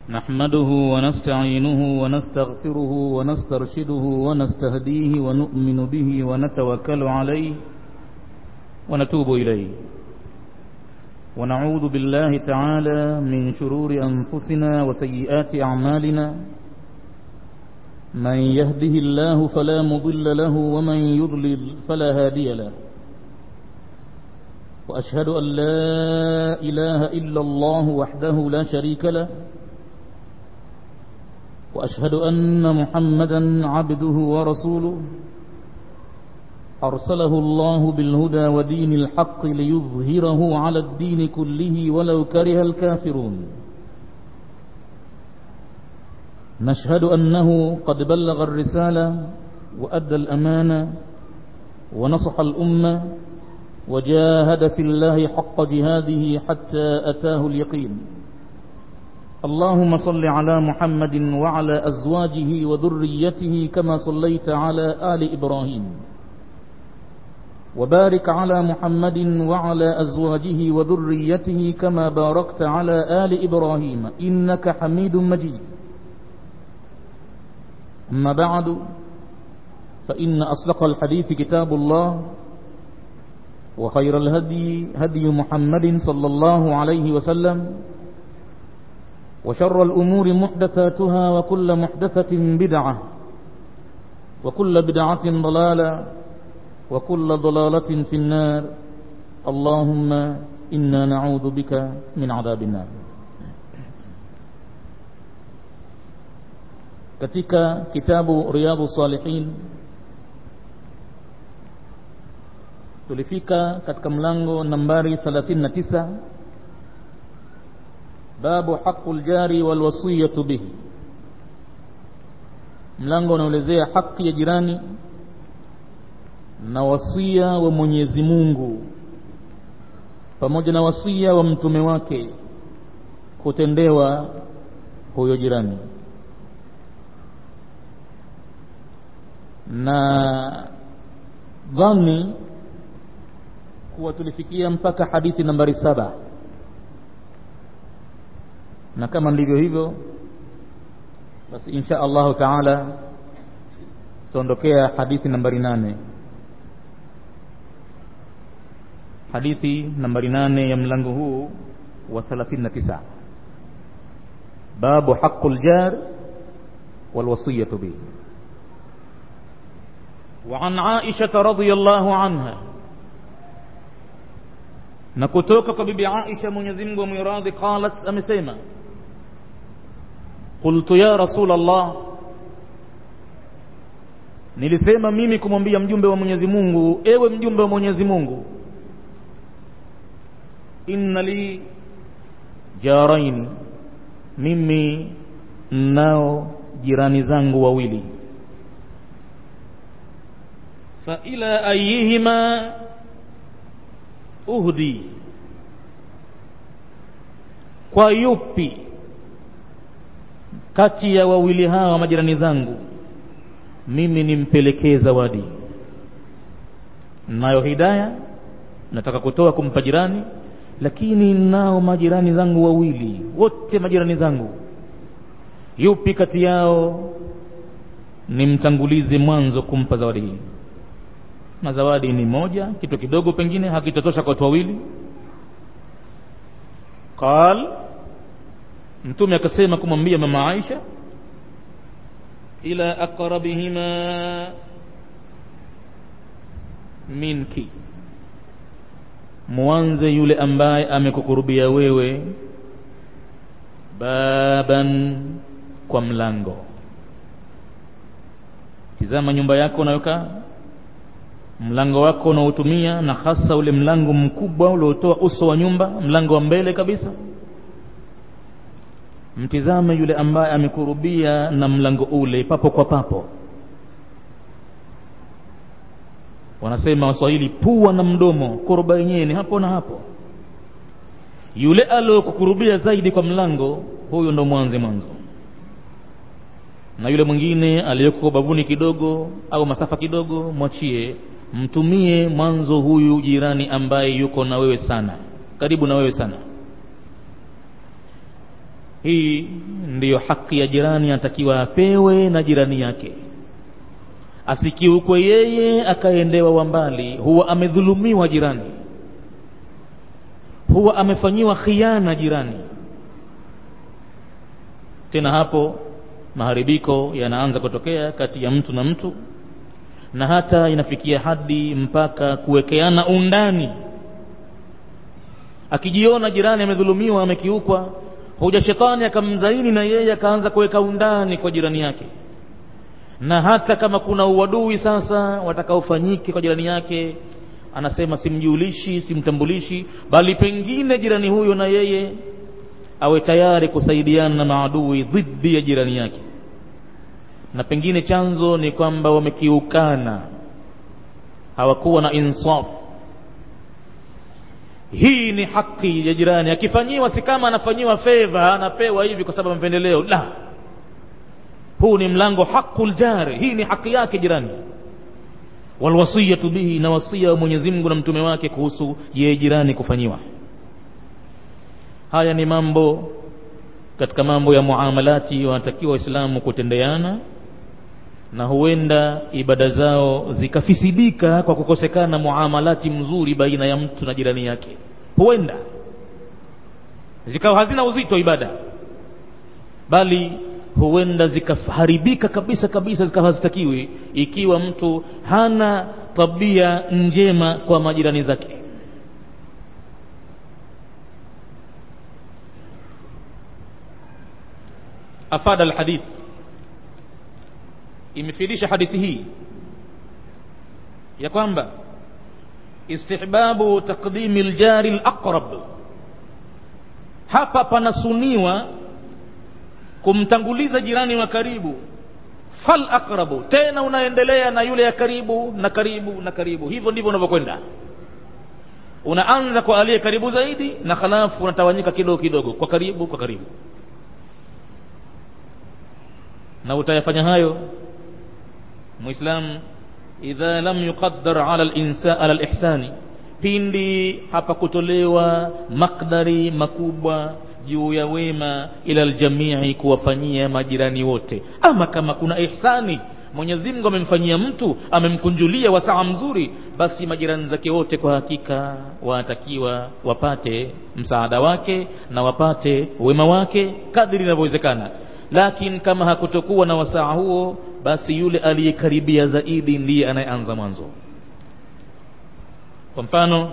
نحمده ونستعينه ونستغفره ونسترشده ونستهديه ونؤمن به ونتوكل عليه ونتوب إليه ونعوذ بالله تعالى من شرور أنفسنا وسيئات أعمالنا من يهده الله فلا مضل له ومن يضلل فلا هادي له وأشهد أن لا إله إلا الله وحده لا شريك له وأشهد أن محمدا عبده ورسوله أرسله الله بالهدى ودين الحق ليظهره على الدين كله ولو كره الكافرون نشهد أنه قد بلغ الرسالة وأدى الأمانة ونصح الأمة وجاهد في الله حق جهاده حتى أتاه اليقين اللهم صل على محمد وعلى أزواجه وذريته كما صليت على آل إبراهيم وبارك على محمد وعلى أزواجه وذريته كما باركت على آل إبراهيم إنك حميد مجيد أما بعد فإن أصدق الحديث كتاب الله وخير الهدي هدي محمد صلى الله عليه وسلم وشر الأمور محدثاتها وكل محدثة بدعة وكل بدعة ضلالة وكل ضلالة في النار اللهم إنا نعوذ بك من عذاب النار katika kitabu riyadhu salihin tulifika katika mlango nambari 39 babu haqul jari wal wasiyatu bihi mlango unaelezea haki ya jirani na wasia wa Mwenyezi Mungu pamoja na wasia wa mtume wake kutendewa huyo jirani na dhani kuwa tulifikia mpaka hadithi nambari saba na kama ndivyo hivyo basi insha allahu taala tutaondokea hadithi nambari nane hadithi nambari nane ya mlango huu wa 39 babu haqul jar wal wasiyatu bihi وعن عائشة رضي الله عنها na kutoka kwa bibi Aisha Mwenyezi Mungu amwiradhi qalat amesema qultu ya rasul Allah nilisema mimi kumwambia mjumbe wa Mwenyezi Mungu ewe mjumbe wa Mwenyezi Mungu inna li jarain mimi nao jirani zangu wawili fa ila ayihima uhdi kwa yupi kati ya wawili hawa majirani zangu mimi nimpelekee zawadi nayo hidaya nataka kutoa kumpa jirani lakini nao majirani zangu wawili wote majirani zangu yupi kati yao nimtangulize mwanzo kumpa zawadi hii na zawadi ni moja kitu kidogo pengine hakitotosha kwa watu wawili qal mtume akasema kumwambia mama Aisha ila aqrabihima minki mwanze yule ambaye amekukurubia wewe baban kwa mlango tizama nyumba yako unayokaa mlango wako unaotumia na hasa ule mlango mkubwa uliotoa uso wa nyumba mlango wa mbele kabisa mtizame yule ambaye amekurubia na mlango ule papo kwa papo wanasema waswahili pua na mdomo kuruba yenyewe ni hapo na hapo yule aliyokukurubia zaidi kwa mlango huyo ndo mwanze mwanzo na yule mwingine aliyeko bavuni kidogo au masafa kidogo mwachie mtumie mwanzo huyu jirani ambaye yuko na wewe sana karibu na wewe sana hii ndiyo haki ya jirani anatakiwa apewe na jirani yake asikiukwe yeye akaendewa wa mbali huwa amedhulumiwa jirani huwa amefanyiwa khiana jirani tena hapo maharibiko yanaanza kutokea kati ya mtu na mtu na hata inafikia hadi mpaka kuwekeana undani akijiona jirani amedhulumiwa amekiukwa huja shetani akamzaini na yeye akaanza kuweka undani kwa jirani yake na hata kama kuna uadui sasa watakaofanyike kwa jirani yake anasema simjulishi simtambulishi bali pengine jirani huyo na yeye awe tayari kusaidiana na maadui dhidi ya jirani yake na pengine chanzo ni kwamba wamekiukana hawakuwa na insaf hii ni haki ya jirani akifanyiwa si kama anafanyiwa fedha anapewa hivi kwa sababu mapendeleo la huu ni mlango haqul jari hii ni haki yake jirani walwasiyatu bihi na wasia wa Mwenyezi Mungu na mtume wake kuhusu yeye jirani kufanyiwa haya ni mambo katika mambo ya muamalati wanatakiwa waislamu kutendeana na huenda ibada zao zikafisidika kwa kukosekana muamalati mzuri baina ya mtu na jirani yake huenda zikawa hazina uzito ibada bali huenda zikaharibika kabisa kabisa zikawa hazitakiwi ikiwa mtu hana tabia njema kwa majirani zake afada alhadith imefidisha hadithi hii ya kwamba istihbabu taqdimi aljari alaqrab hapa panasuniwa kumtanguliza jirani wa karibu fal aqrabu tena unaendelea na yule ya karibu na karibu na karibu hivyo ndivyo unavyokwenda unaanza kwa aliye karibu zaidi na halafu unatawanyika kidogo kidogo kwa karibu kwa karibu na utayafanya hayo muislam idha lam yuqaddar ala al-insa ala al-ihsani pindi hapa kutolewa makdari makubwa juu ya wema ila aljamii kuwafanyia majirani wote ama kama kuna ihsani Mwenyezi Mungu amemfanyia mtu amemkunjulia wasaa mzuri basi majirani zake wote kwa hakika wanatakiwa wapate msaada wake na wapate wema wake kadri inavyowezekana lakini kama hakutokuwa na wasaa huo basi yule aliyekaribia zaidi ndiye anayeanza mwanzo kwa mfano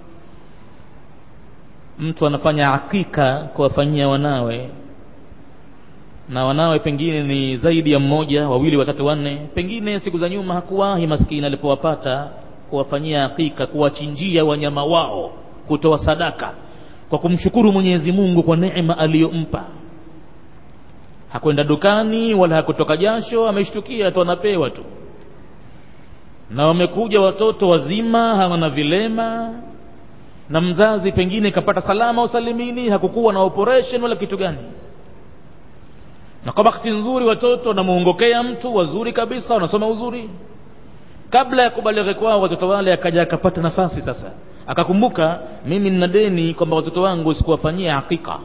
mtu anafanya akika kuwafanyia wanawe na wanawe pengine ni zaidi ya mmoja wawili watatu wanne pengine siku za nyuma hakuwahi maskini alipowapata kuwafanyia akika kuwachinjia wanyama wao kutoa sadaka kwa kumshukuru Mwenyezi Mungu kwa neema aliyompa hakwenda dukani wala hakutoka jasho ameshtukia tu anapewa tu na wamekuja watoto wazima hawana vilema na mzazi pengine kapata salama usalimini hakukuwa na operation wala kitu gani na kwa bahati nzuri watoto wanamuongokea mtu wazuri kabisa wanasoma uzuri kabla ya kubalighi kwao watoto wale akaja akapata nafasi sasa akakumbuka mimi nina deni kwamba watoto wangu sikuwafanyia hakika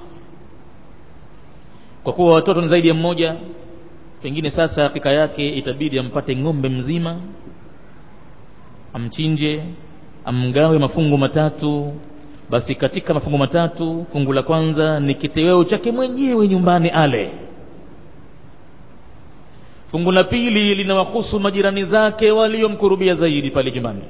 kwa kuwa watoto ni zaidi ya mmoja pengine sasa hakika yake itabidi ampate ng'ombe mzima amchinje amgawe mafungu matatu basi katika mafungu matatu fungu la kwanza ni kiteweo chake mwenyewe nyumbani ale fungu la pili linawahusu majirani zake waliomkurubia zaidi pale nyumbani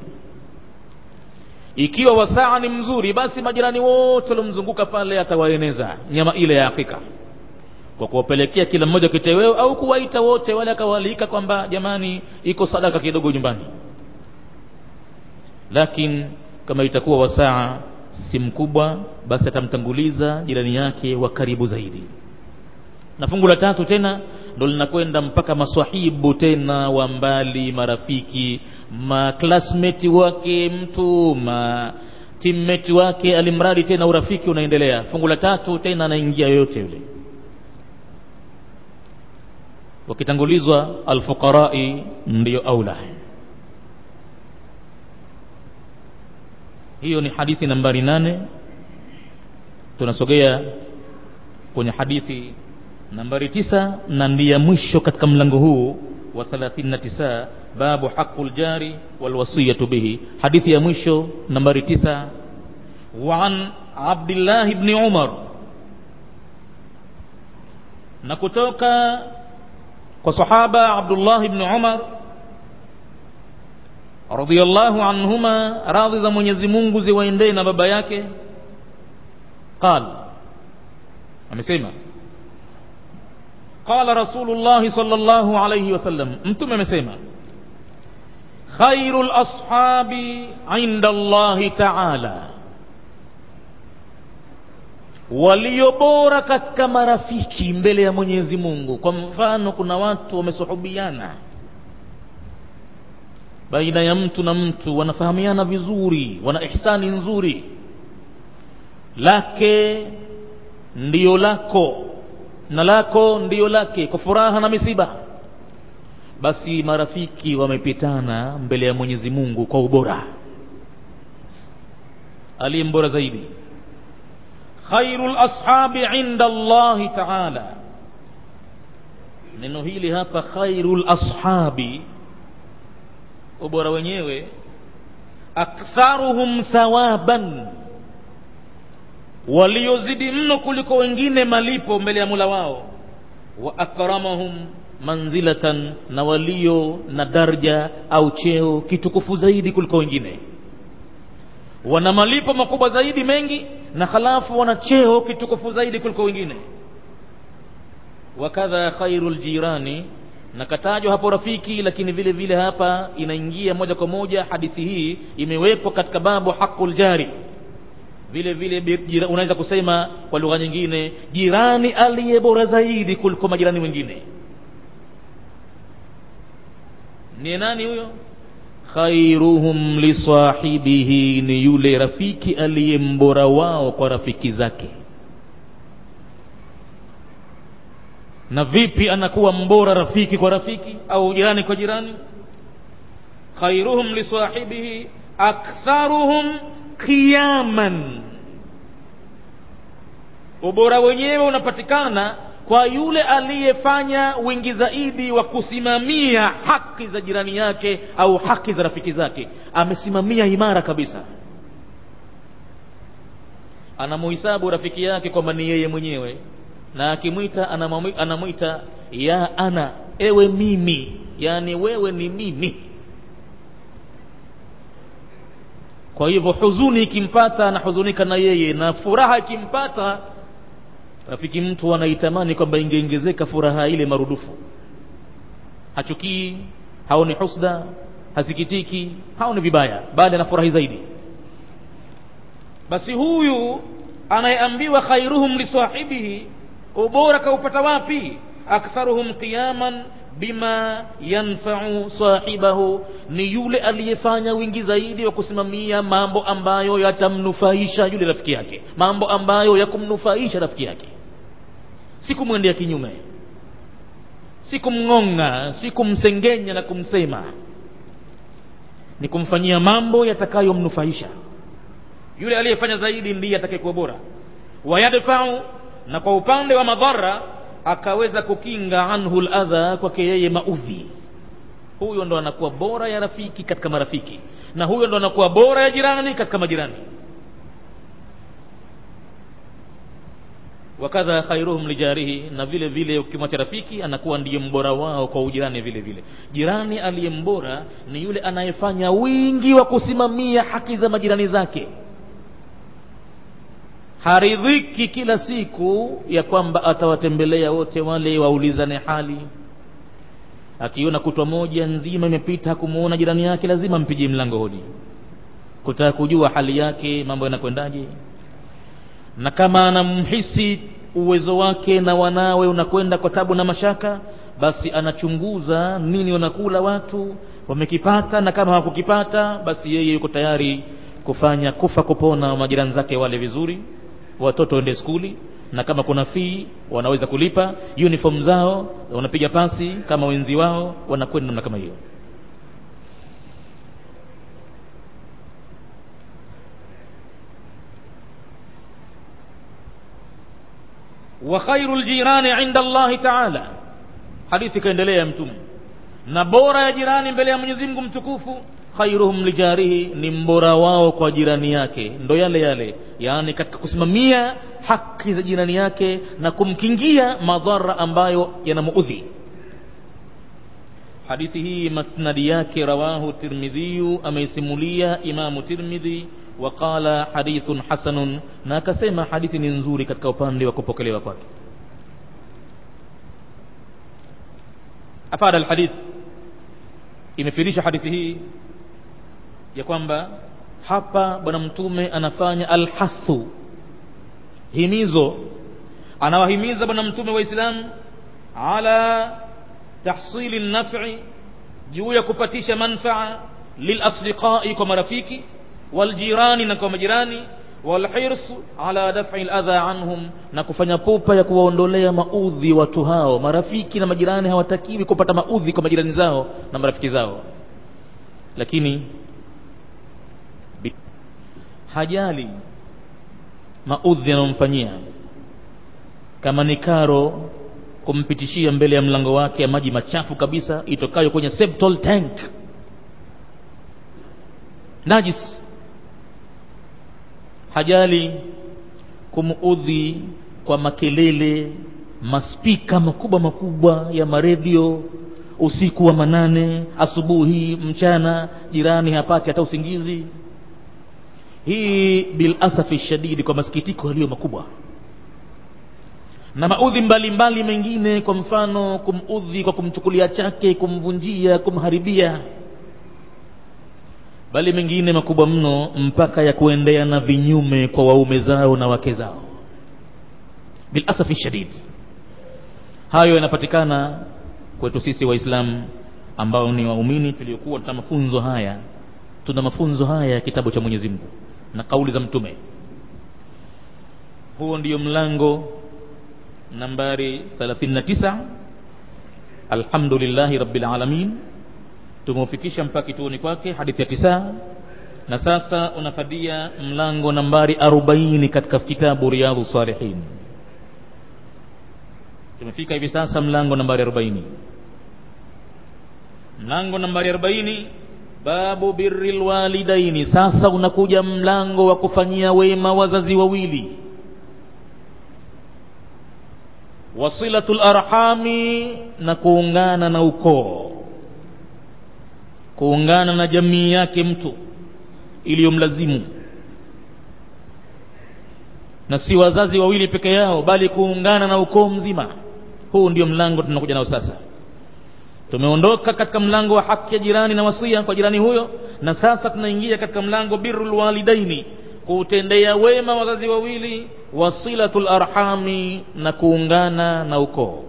ikiwa wasaa ni mzuri basi majirani wote waliomzunguka pale atawaeneza nyama ile ya hakika kwa kuwapelekea kila mmoja kiteweo au kuwaita wote wale akawaalika kwamba jamani iko sadaka kidogo nyumbani lakini kama itakuwa wasaa si mkubwa basi atamtanguliza jirani yake wa karibu zaidi na fungu la tatu tena ndo linakwenda mpaka maswahibu tena wa mbali marafiki maklasmeti wake mtu ma timmeti wake alimradi tena urafiki unaendelea fungu la tatu tena anaingia yoyote yule wakitangulizwa alfuqarai ndiyo aula hiyo ni hadithi nambari nane tunasogea kwenye hadithi nambari tisa na ndiye mwisho katika mlango huu wa 39 babu haqul jari wal wasiyatu bihi hadithi ya mwisho nambari tisa wa an abdillah ibn umar na kutoka kwa sahaba abdullah ibn umar radiyallahu anhuma radhi za mwenyezi mungu ziwaendee na baba yake qal amesema qala rasulullahi sallallahu alayhi wasallam mtume amesema khairu lashabi inda allahi taala walio bora katika marafiki mbele ya mwenyezi mungu kwa mfano kuna watu wamesuhubiana baina ya mtu na mtu wanafahamiana vizuri wana ihsani nzuri lake ndiyo lako na lako ndiyo lake kwa furaha na misiba basi marafiki wamepitana mbele ya mwenyezi mungu kwa ubora aliye mbora zaidi khairu lashabi inda allahi taala neno hili hapa khairu lashabi ubora wenyewe aktharuhum thawaban waliozidi mno kuliko wengine malipo mbele ya mula wao wa akramahum manzilatan na walio na darja au cheo kitukufu zaidi kuliko wengine wana malipo makubwa zaidi mengi na halafu wana cheo kitukufu zaidi kuliko wengine wakadha khairu ljirani na katajwa hapo rafiki lakini vile vile hapa inaingia moja kwa moja hadithi hii imewekwa katika babu haqul jari vile vile unaweza kusema kwa lugha nyingine jirani aliye bora zaidi kuliko majirani wengine ni nani huyo khairuhum lisahibihi ni yule rafiki aliye mbora wao kwa rafiki zake na vipi anakuwa mbora rafiki kwa rafiki au jirani kwa jirani khairuhum lisahibihi aktharuhum qiyaman ubora wenyewe unapatikana kwa yule aliyefanya wingi zaidi wa kusimamia haki za jirani yake au haki za rafiki zake amesimamia imara kabisa anamuhisabu rafiki yake kwamba ni yeye mwenyewe na akimwita anamwita ya ana ewe mimi yani wewe ni mimi kwa hivyo huzuni ikimpata anahuzunika na yeye na furaha ikimpata rafiki mtu anaitamani kwamba ingeongezeka furaha ile marudufu hachukii haoni husda hasikitiki haoni vibaya bali anafurahi zaidi basi huyu anayeambiwa khairuhum lisahibihi ubora kaupata wapi aktharuhum qiyaman bima yanfau sahibahu ni yule aliyefanya wingi zaidi wa kusimamia mambo ambayo yatamnufaisha yule rafiki yake mambo ambayo yakumnufaisha rafiki yake si kumwendea kinyume si kumng'ong'a si kumsengenya na kumsema ni kumfanyia mambo yatakayomnufaisha yule aliyefanya zaidi ndiye atakayekuwa bora wayadfau na kwa upande wa madhara akaweza kukinga anhu ladha kwake yeye maudhi huyo ndo anakuwa bora ya rafiki katika marafiki na huyo ndo anakuwa bora ya jirani katika majirani wakadha khairuhum lijarihi na vile vile ukimwacha rafiki anakuwa ndiye mbora wao kwa ujirani vile vile jirani aliye mbora ni yule anayefanya wingi wa kusimamia haki za majirani zake haridhiki kila siku ya kwamba atawatembelea wote wale waulizane hali akiona kutwa moja nzima imepita hakumuona jirani yake lazima mpigie mlango hodi kutaka kujua hali yake mambo yanakwendaje na kama anamhisi uwezo wake na wanawe unakwenda kwa tabu na mashaka basi anachunguza nini wanakula watu wamekipata na kama hawakukipata basi yeye yuko tayari kufanya kufa kupona majirani zake wale vizuri watoto waende skuli na kama kuna fii wanaweza kulipa uniform zao wanapiga pasi kama wenzi wao wanakwenda namna kama hiyo wa khairu ljirani inda allahi taala hadithi ikaendelea mtume na bora ya jirani mbele ya mwenyezi mungu mtukufu khairuhum lijarihi ni mbora wao kwa jirani yake ndo yale yale yaani katika kusimamia haki za jirani yake na kumkingia madhara ambayo yanamuudhi hadithi hii masnadi yake rawahu tirmidhiyu ameisimulia imamu tirmidhi waqala hadithun hasanun na akasema hadithi ni nzuri katika upande wa kupokelewa kwake afada alhadith imefirisha hadithi hii ya kwamba hapa bwana mtume anafanya alhathu himizo anawahimiza bwana mtume waislamu ala tahsili nafi juu ya kupatisha manfaa lilasdiqai kwa marafiki waljirani na kwa majirani walhirs ala daf'i aladha anhum na kufanya pupa ya kuwaondolea maudhi watu hao marafiki na majirani hawatakiwi kupata maudhi kwa majirani zao na marafiki zao lakini hajali maudhi yanayomfanyia kama ni karo kumpitishia mbele ya mlango wake ya maji machafu kabisa itokayo kwenye septal tank najis hajali kumuudhi kwa makelele maspika makubwa makubwa ya maredio usiku wa manane asubuhi mchana jirani hapati hata usingizi hii bilasafi shadidi kwa masikitiko yaliyo makubwa na maudhi mbalimbali mengine kwa mfano kumudhi kwa kumchukulia chake kumvunjia kumharibia bali mengine makubwa mno mpaka ya kuendea na vinyume kwa waume zao na wake zao bilasafi shadid hayo yanapatikana kwetu sisi waislamu ambao ni waumini tuliokuwa tuna mafunzo haya tuna mafunzo haya ya kitabu cha mwenyezi mungu na kauli za mtume huo ndio mlango nambari 39 alhamdulillahi rabbil alamin tumeufikisha mpaka kituoni kwake hadithi ya tisa na sasa unafadia mlango nambari 40 katika kitabu riyadhu salihin tumefika hivi sasa mlango nambari 40 mlango nambari 40 babu birri lwalidaini sasa unakuja mlango wa kufanyia wema wazazi wawili wasilatu larhami na kuungana na ukoo kuungana na jamii yake mtu iliyomlazimu na si wazazi wawili peke yao bali kuungana na ukoo mzima huu ndio mlango tunakuja nao sasa tumeondoka katika mlango wa haki ya jirani na wasia kwa jirani huyo na sasa tunaingia katika mlango birrul walidaini kuutendea wema wazazi wawili wasilatul arhami na kuungana na ukoo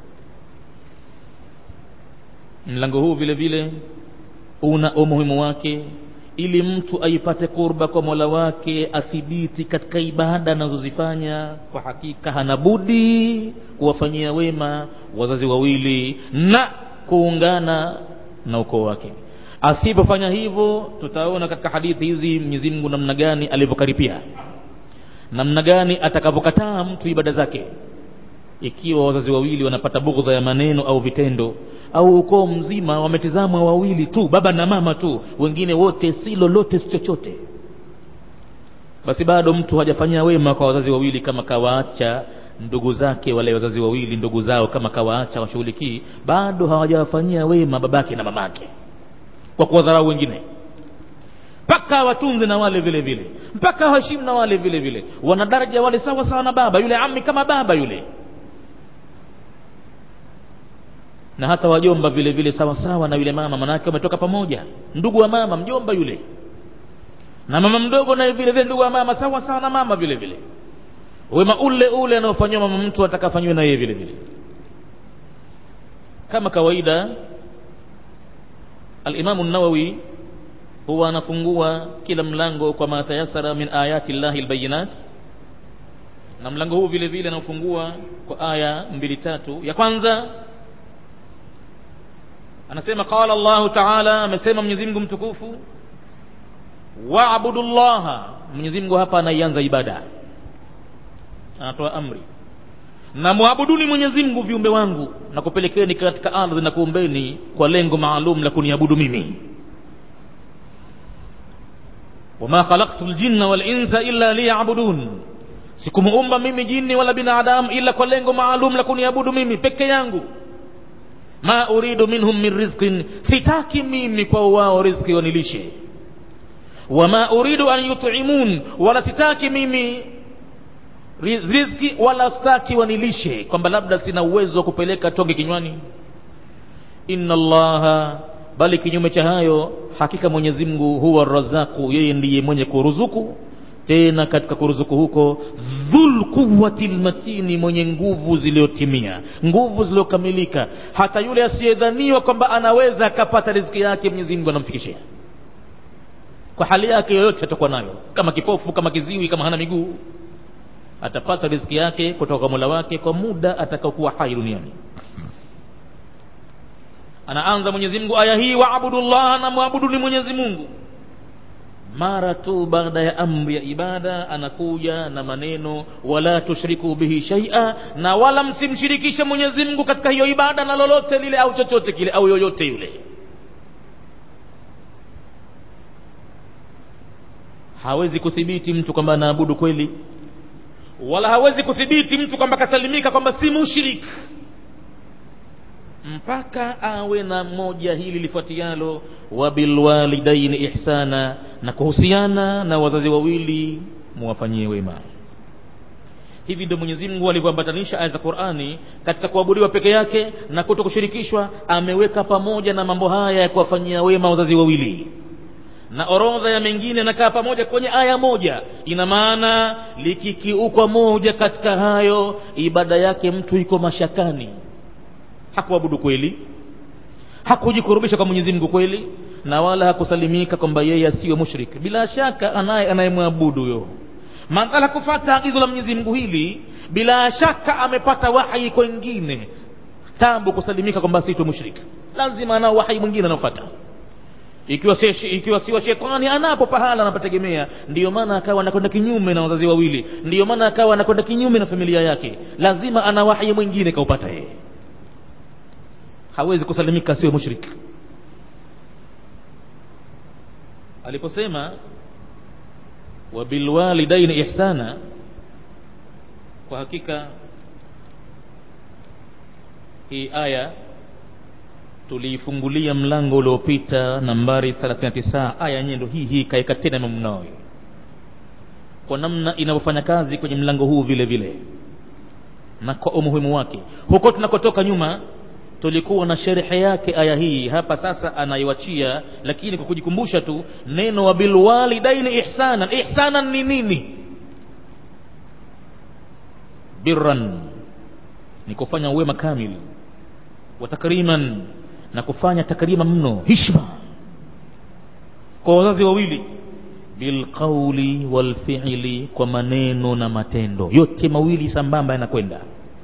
mlango huu vile vile una umuhimu wake ili mtu aipate kurba kwa mola wake athibiti katika ibada anazozifanya kwa hakika hana budi kuwafanyia wema wazazi wawili na kuungana na ukoo wake asipofanya hivyo tutaona katika hadithi hizi mwenyezi mungu namna gani alivyokaripia namna gani atakavyokataa mtu ibada zake ikiwa wazazi wawili wanapata bughdha ya maneno au vitendo au ukoo mzima wametizamwa wawili tu baba na mama tu wengine wote si lolote si chochote basi bado mtu hajafanyia wema kwa wazazi wawili kama kawaacha ndugu zake wale wazazi wawili ndugu zao kama kawaacha washughulikii bado hawajawafanyia wema babake na mamake kwa kuwadharau wengine mpaka watunze na wale vile vile mpaka waheshimu na wale vile vile wana daraja wale sawa sawa na baba yule ami kama baba yule na hata wajomba vile vile sawa sawa na yule mama manake wametoka pamoja ndugu wa mama mjomba yule na mama mdogo naye vile vile ndugu wa mama sawa sawa na mama vile vile wema ule ule anaofanyiwa mama mtu atakafanyiwa na yeye vile vile kama kawaida alimamu nawawi huwa anafungua kila mlango kwa ma tayasara min ayati llahi lbayinat na mlango huu vile vile anaofungua kwa aya mbili tatu ya kwanza anasema qala llahu taala amesema mwenyezi mungu mtukufu waabudu llaha mwenyezi mungu hapa anaianza ibada anatoa amri na mwabuduni mwenyezi mungu viumbe wangu na kupelekeni katika ardhi na kuumbeni kwa lengo maalum la kuniabudu mimi wama khalaqtu ljinna walinsa illa liyabudun sikumuumba mimi jini wala binadamu ila kwa lengo maalum la kuniabudu mimi peke yangu ma uridu minhum min rizqin sitaki mimi kwa wao rizki wanilishe wama uridu an yut'imun wala sitaki mimi riziki wala sitaki wanilishe kwamba labda sina uwezo wa kupeleka tonge kinywani inna allaha bali kinyume cha hayo hakika mwenyezi mungu huwa razaku yeye ndiye mwenye kuruzuku tena katika kuruzuku huko dhul quwati lmatini mwenye nguvu ziliyotimia nguvu zilizokamilika hata yule asiyedhaniwa kwamba anaweza akapata riziki yake mwenyezi mungu anamfikishia kwa hali yake yoyote atakuwa nayo kama kipofu kama kiziwi kama hana miguu atapata riziki yake kutoka kwa mola wake kwa muda atakaokuwa hai duniani anaanza mwenyezi mungu aya hii waabudu llaha na mwabuduni mwenyezi mungu mara tu baada ya amri ya ibada anakuja na maneno wala tushriku bihi shaia na wala msimshirikishe mwenyezi mungu katika hiyo ibada na lolote lile au chochote kile au yoyote yule hawezi kuthibiti mtu kwamba anaabudu kweli wala hawezi kuthibiti mtu kwamba kasalimika kwamba si mushrik mpaka awe na moja hili lifuatialo wabilwalidaini ihsana na kuhusiana na wazazi wawili muwafanyie wema hivi ndio mwenyezi mungu alivyoambatanisha aya za qurani katika kuabudiwa peke yake na kuto kushirikishwa ameweka pamoja na mambo haya ya kuwafanyia wema wazazi wawili na orodha ya mengine nakaa pamoja kwenye aya moja ina maana likikiukwa moja katika hayo ibada yake mtu iko mashakani hakuabudu kweli hakujikurubisha kwa mwenyezi mungu kweli na wala hakusalimika kwamba yeye asiwe mushrik bila shaka anaye anayemwabudu huyo madhala kufata agizo la mwenyezi mungu hili bila shaka amepata wahi kwengine tabu kusalimika kwamba asitwe mushrik lazima anao wahi mwingine anaofata ikiwa si ikiwa siwa shetani anapo pahala anapategemea ndiyo maana akawa anakwenda kinyume na wazazi wawili ndiyo maana akawa anakwenda kinyume na familia yake lazima ana wahi mwingine kaupata yeye hawezi kusalimika asiwe mushrik aliposema wabilwalidaini ihsana kwa hakika hii aya tuliifungulia mlango uliopita nambari 39 aya yenyewe ndo hii hii kaeka tena Imam Nawawi kwa namna inavyofanya kazi kwenye mlango huu vile vile na kwa umuhimu wake huko tunakotoka nyuma tulikuwa na sherhe yake aya hii hapa sasa anaiwachia lakini kwa kujikumbusha tu neno wa bilwalidaini ihsanan ihsanan ni nini birran ni kufanya wema kamili wa takriman na kufanya takrima mno hishma kwa wazazi wawili bilqauli walfiili kwa maneno na matendo yote mawili sambamba yanakwenda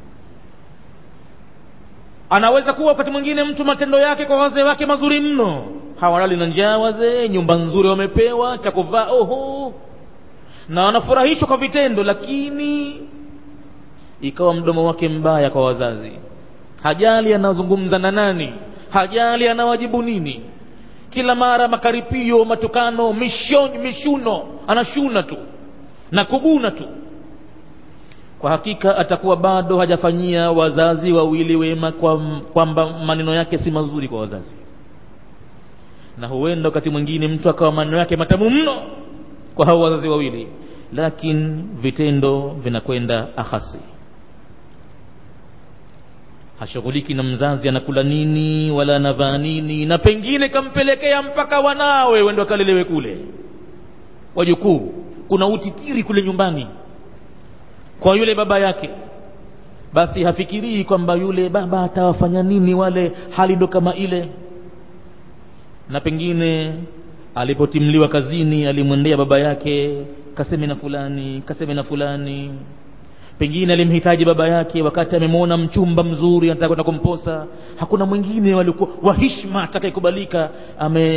anaweza kuwa wakati mwingine mtu matendo yake kwa wazee wake mazuri mno hawalali na njaa wazee nyumba nzuri wamepewa cha kuvaa oho na wanafurahishwa kwa vitendo lakini ikawa mdomo wake mbaya kwa wazazi hajali anazungumza na nani hajali anawajibu nini kila mara makaripio matukano mishon, mishuno anashuna tu na kuguna tu kwa hakika atakuwa bado hajafanyia wazazi wawili wema kwamba kwa maneno yake si mazuri kwa wazazi na huenda wakati mwingine mtu akawa maneno yake matamu mno kwa hao wazazi wawili lakini vitendo vinakwenda akhasi hashughuliki na mzazi anakula nini wala anavaa nini na pengine kampelekea mpaka wanawe wendo akalelewe kule wajukuu kuna utitiri kule nyumbani kwa yule baba yake basi hafikirii kwamba yule baba atawafanya nini wale hali ndo kama ile na pengine alipotimliwa kazini alimwendea baba yake kaseme na fulani kaseme na fulani pengine alimhitaji baba yake wakati amemwona mchumba mzuri anataka kwenda kumposa hakuna mwingine walikuwa wa hishma atakayekubalika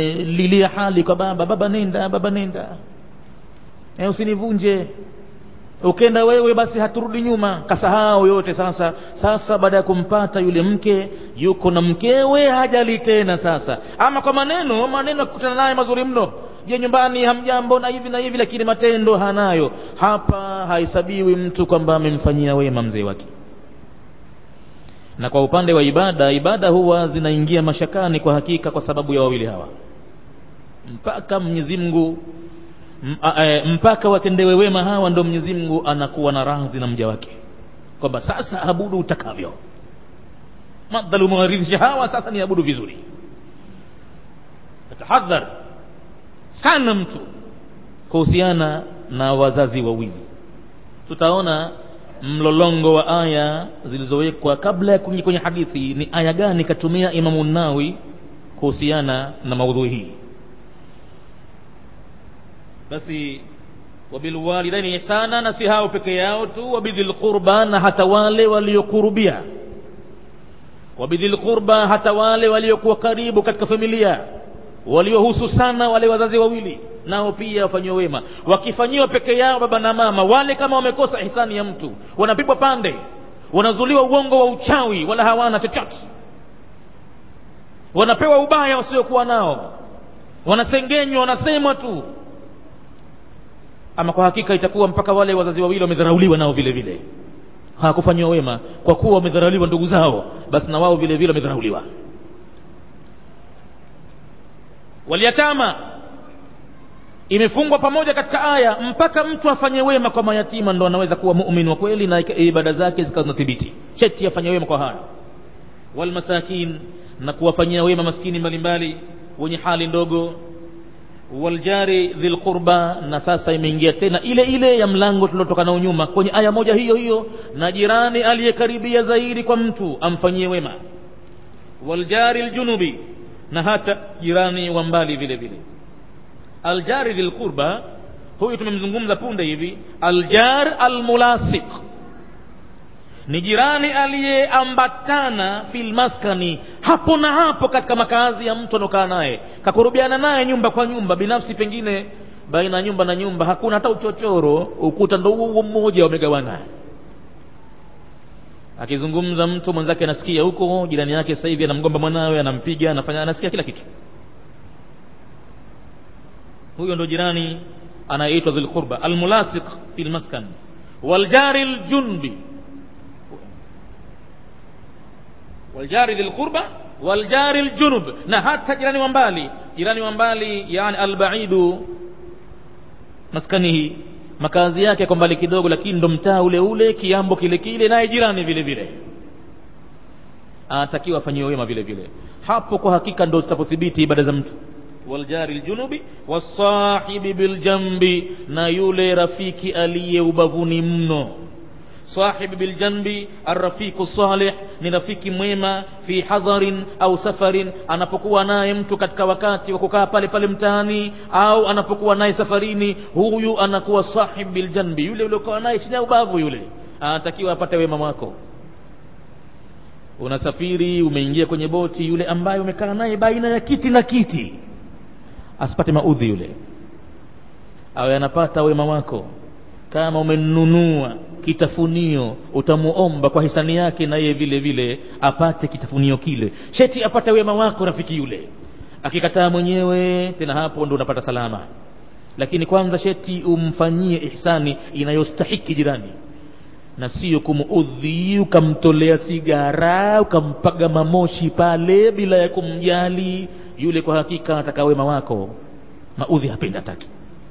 amelilia hali kwa baba baba nenda baba nenda e, usinivunje ukenda wewe basi haturudi nyuma kasahau yote sasa sasa baada ya kumpata yule mke yuko na mkewe hajali tena sasa ama kwa maneno maneno akikutana naye mazuri mno je nyumbani hamjambo na hivi na hivi lakini matendo hanayo hapa hahesabiwi mtu kwamba amemfanyia wema mzee wake na kwa upande wa ibada ibada huwa zinaingia mashakani kwa hakika kwa sababu ya wawili hawa mpaka Mwenyezi Mungu mpaka watendewe wema hawa ndo Mwenyezi Mungu anakuwa na radhi na mja wake kwamba sasa abudu utakavyo madhalu mawaridhisha hawa sasa ni abudu vizuri tahadhar sana mtu kuhusiana na wazazi wawili tutaona mlolongo wa aya zilizowekwa kabla ya kuingia kwenye hadithi ni aya gani katumia Imamu Nawi kuhusiana na maudhui hii basi wabilwalidaini ihsana na si hao peke yao tu wabidhil qurba na hata wale waliokurubia wabidhil qurba hata wale waliokuwa karibu katika familia waliohusu sana wale wazazi wawili nao pia wafanyiwe wema wakifanyiwa peke yao baba na mama wale kama wamekosa ihsani ya mtu wanapigwa pande wanazuliwa uongo wa uchawi wala hawana chochote wanapewa ubaya wasiokuwa nao wanasengenywa wanasemwa tu ama kwa hakika itakuwa mpaka wale wazazi wawili wamedharauliwa nao vile vile hawakufanyiwa wema kwa kuwa wamedharauliwa ndugu zao basi na wao vile vile wamedharauliwa walyatama imefungwa pamoja katika aya mpaka mtu afanye wema kwa mayatima ndo anaweza kuwa mumin wa kweli na ibada zake zikawa zinathibiti cheti afanye wema kwa haya walmasakin na kuwafanyia wema maskini mbalimbali wenye hali ndogo waljari dhil qurba na sasa imeingia tena ile ile ya mlango tuliotoka nao nyuma kwenye aya moja hiyo hiyo na jirani aliyekaribia zaidi kwa mtu amfanyie wema waljari ljunubi na hata jirani wa mbali vile vile aljari dhil qurba huyu tumemzungumza punde hivi aljar almulasiq ni jirani aliyeambatana fil maskani hapo na hapo katika makazi ya mtu anaokaa naye kakurubiana naye nyumba kwa nyumba binafsi pengine baina ya nyumba na nyumba hakuna hata uchochoro ukuta ndo huo mmoja wamegawana akizungumza mtu mwenzake anasikia huko jirani yake sasa hivi anamgomba mwanawe anampiga anafanya anasikia kila kitu huyo ndo jirani anayeitwa dhil qurba almulasiq fil maskan waljari ljunbi waljari dhil qurba waljari ljunub na hata jirani wa mbali jirani wa mbali yani albaidu maskanihi makazi yake kwa mbali kidogo lakini ndo mtaa ule ule kiambo kile kile naye jirani vile vile anatakiwa afanyiwe wema vile vile hapo kwa hakika ndo zitapothibiti ibada za mtu waljari ljunubi wasahibi biljambi na yule rafiki aliye ubavuni mno sahibi biljanbi arrafiqu salih ni rafiki mwema fi hadharin au safarin anapokuwa naye mtu katika wakati wa kukaa pale pale mtaani au anapokuwa naye safarini huyu anakuwa sahib biljanbi yule uliokuwa naye chini ya ubavu yule anatakiwa apate wema wako unasafiri umeingia kwenye boti yule ambaye umekaa naye baina ya kiti na kiti asipate maudhi yule awe anapata wema wako kama umenunua kitafunio utamuomba kwa hisani yake na yeye vile vile apate kitafunio kile sheti apate wema wako rafiki yule akikataa mwenyewe tena hapo ndo unapata salama lakini kwanza sheti umfanyie ihsani inayostahiki jirani na sio kumuudhi ukamtolea sigara ukampaga mamoshi pale bila ya kumjali yule kwa hakika anataka wema wako maudhi hapendi hataki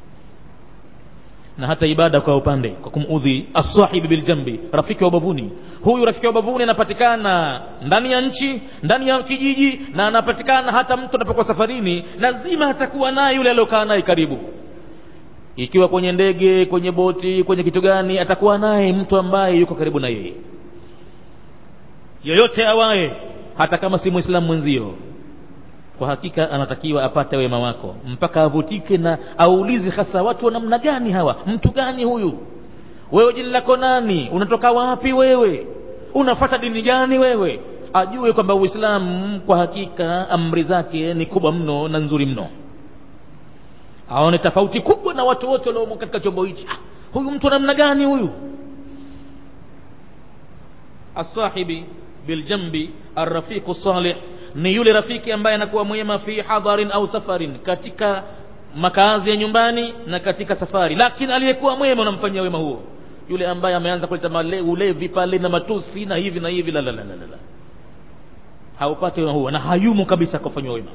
na hata ibada kwa upande kwa kumudhi asahibi biljambi rafiki wa ubavuni huyu rafiki wa ubavuni anapatikana ndani ya nchi ndani ya kijiji na anapatikana hata mtu anapokuwa safarini lazima atakuwa naye yule aliyokaa naye karibu ikiwa kwenye ndege kwenye boti kwenye kitu gani atakuwa naye mtu ambaye yuko karibu na yeye yoyote awaye hata kama si mwislamu mwenzio kwa hakika anatakiwa apate wema wako mpaka avutike na aulize hasa watu wa namna gani hawa mtu gani huyu wewe jina lako nani unatoka wapi wewe unafata dini gani wewe ajue kwamba uislamu kwa hakika amri zake ni kubwa mno na nzuri mno aone tofauti kubwa na watu wote waliomo katika chombo hichi ah, huyu mtu namna gani huyu asahibi biljambi arrafiqu salih ni yule rafiki ambaye anakuwa mwema fi hadharin au safarin katika makazi ya nyumbani na katika safari lakini aliyekuwa mwema unamfanyia wema huo yule ambaye ameanza kuleta male- ulevi pale na matusi na hivi na hivi la la la la la la. haupati wema huo na hayumo kabisa kufanywa wema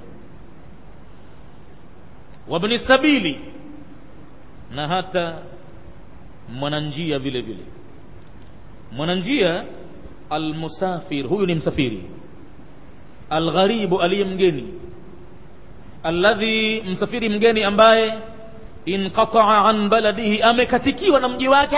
wabni sabili na hata mwananjia vile vile mwananjia almusafir huyu ni msafiri algharibu aliye mgeni alladhi msafiri mgeni ambaye inqataa an baladihi amekatikiwa na mji wake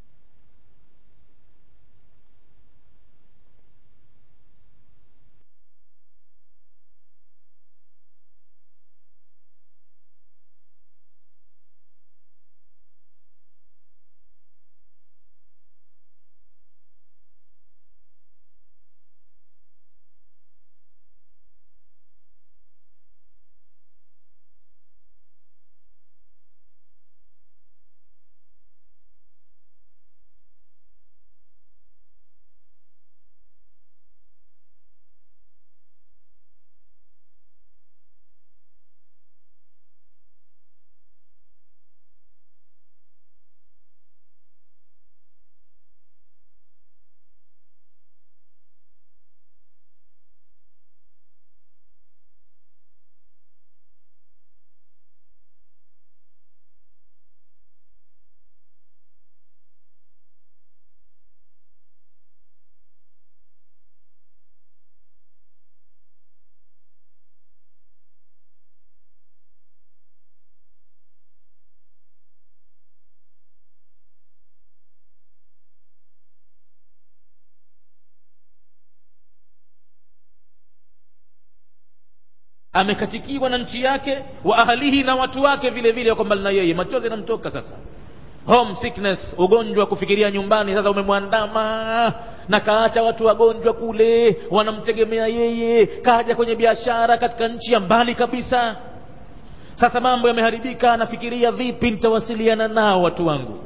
amekatikiwa na nchi yake wa ahalihi na watu wake vile vile wako mbali na yeye machozi yanamtoka sasa home sickness ugonjwa wa kufikiria nyumbani sasa umemwandama na kaacha watu wagonjwa kule wanamtegemea yeye kaja kwenye biashara katika nchi ya mbali kabisa sasa mambo yameharibika anafikiria vipi nitawasiliana nao watu wangu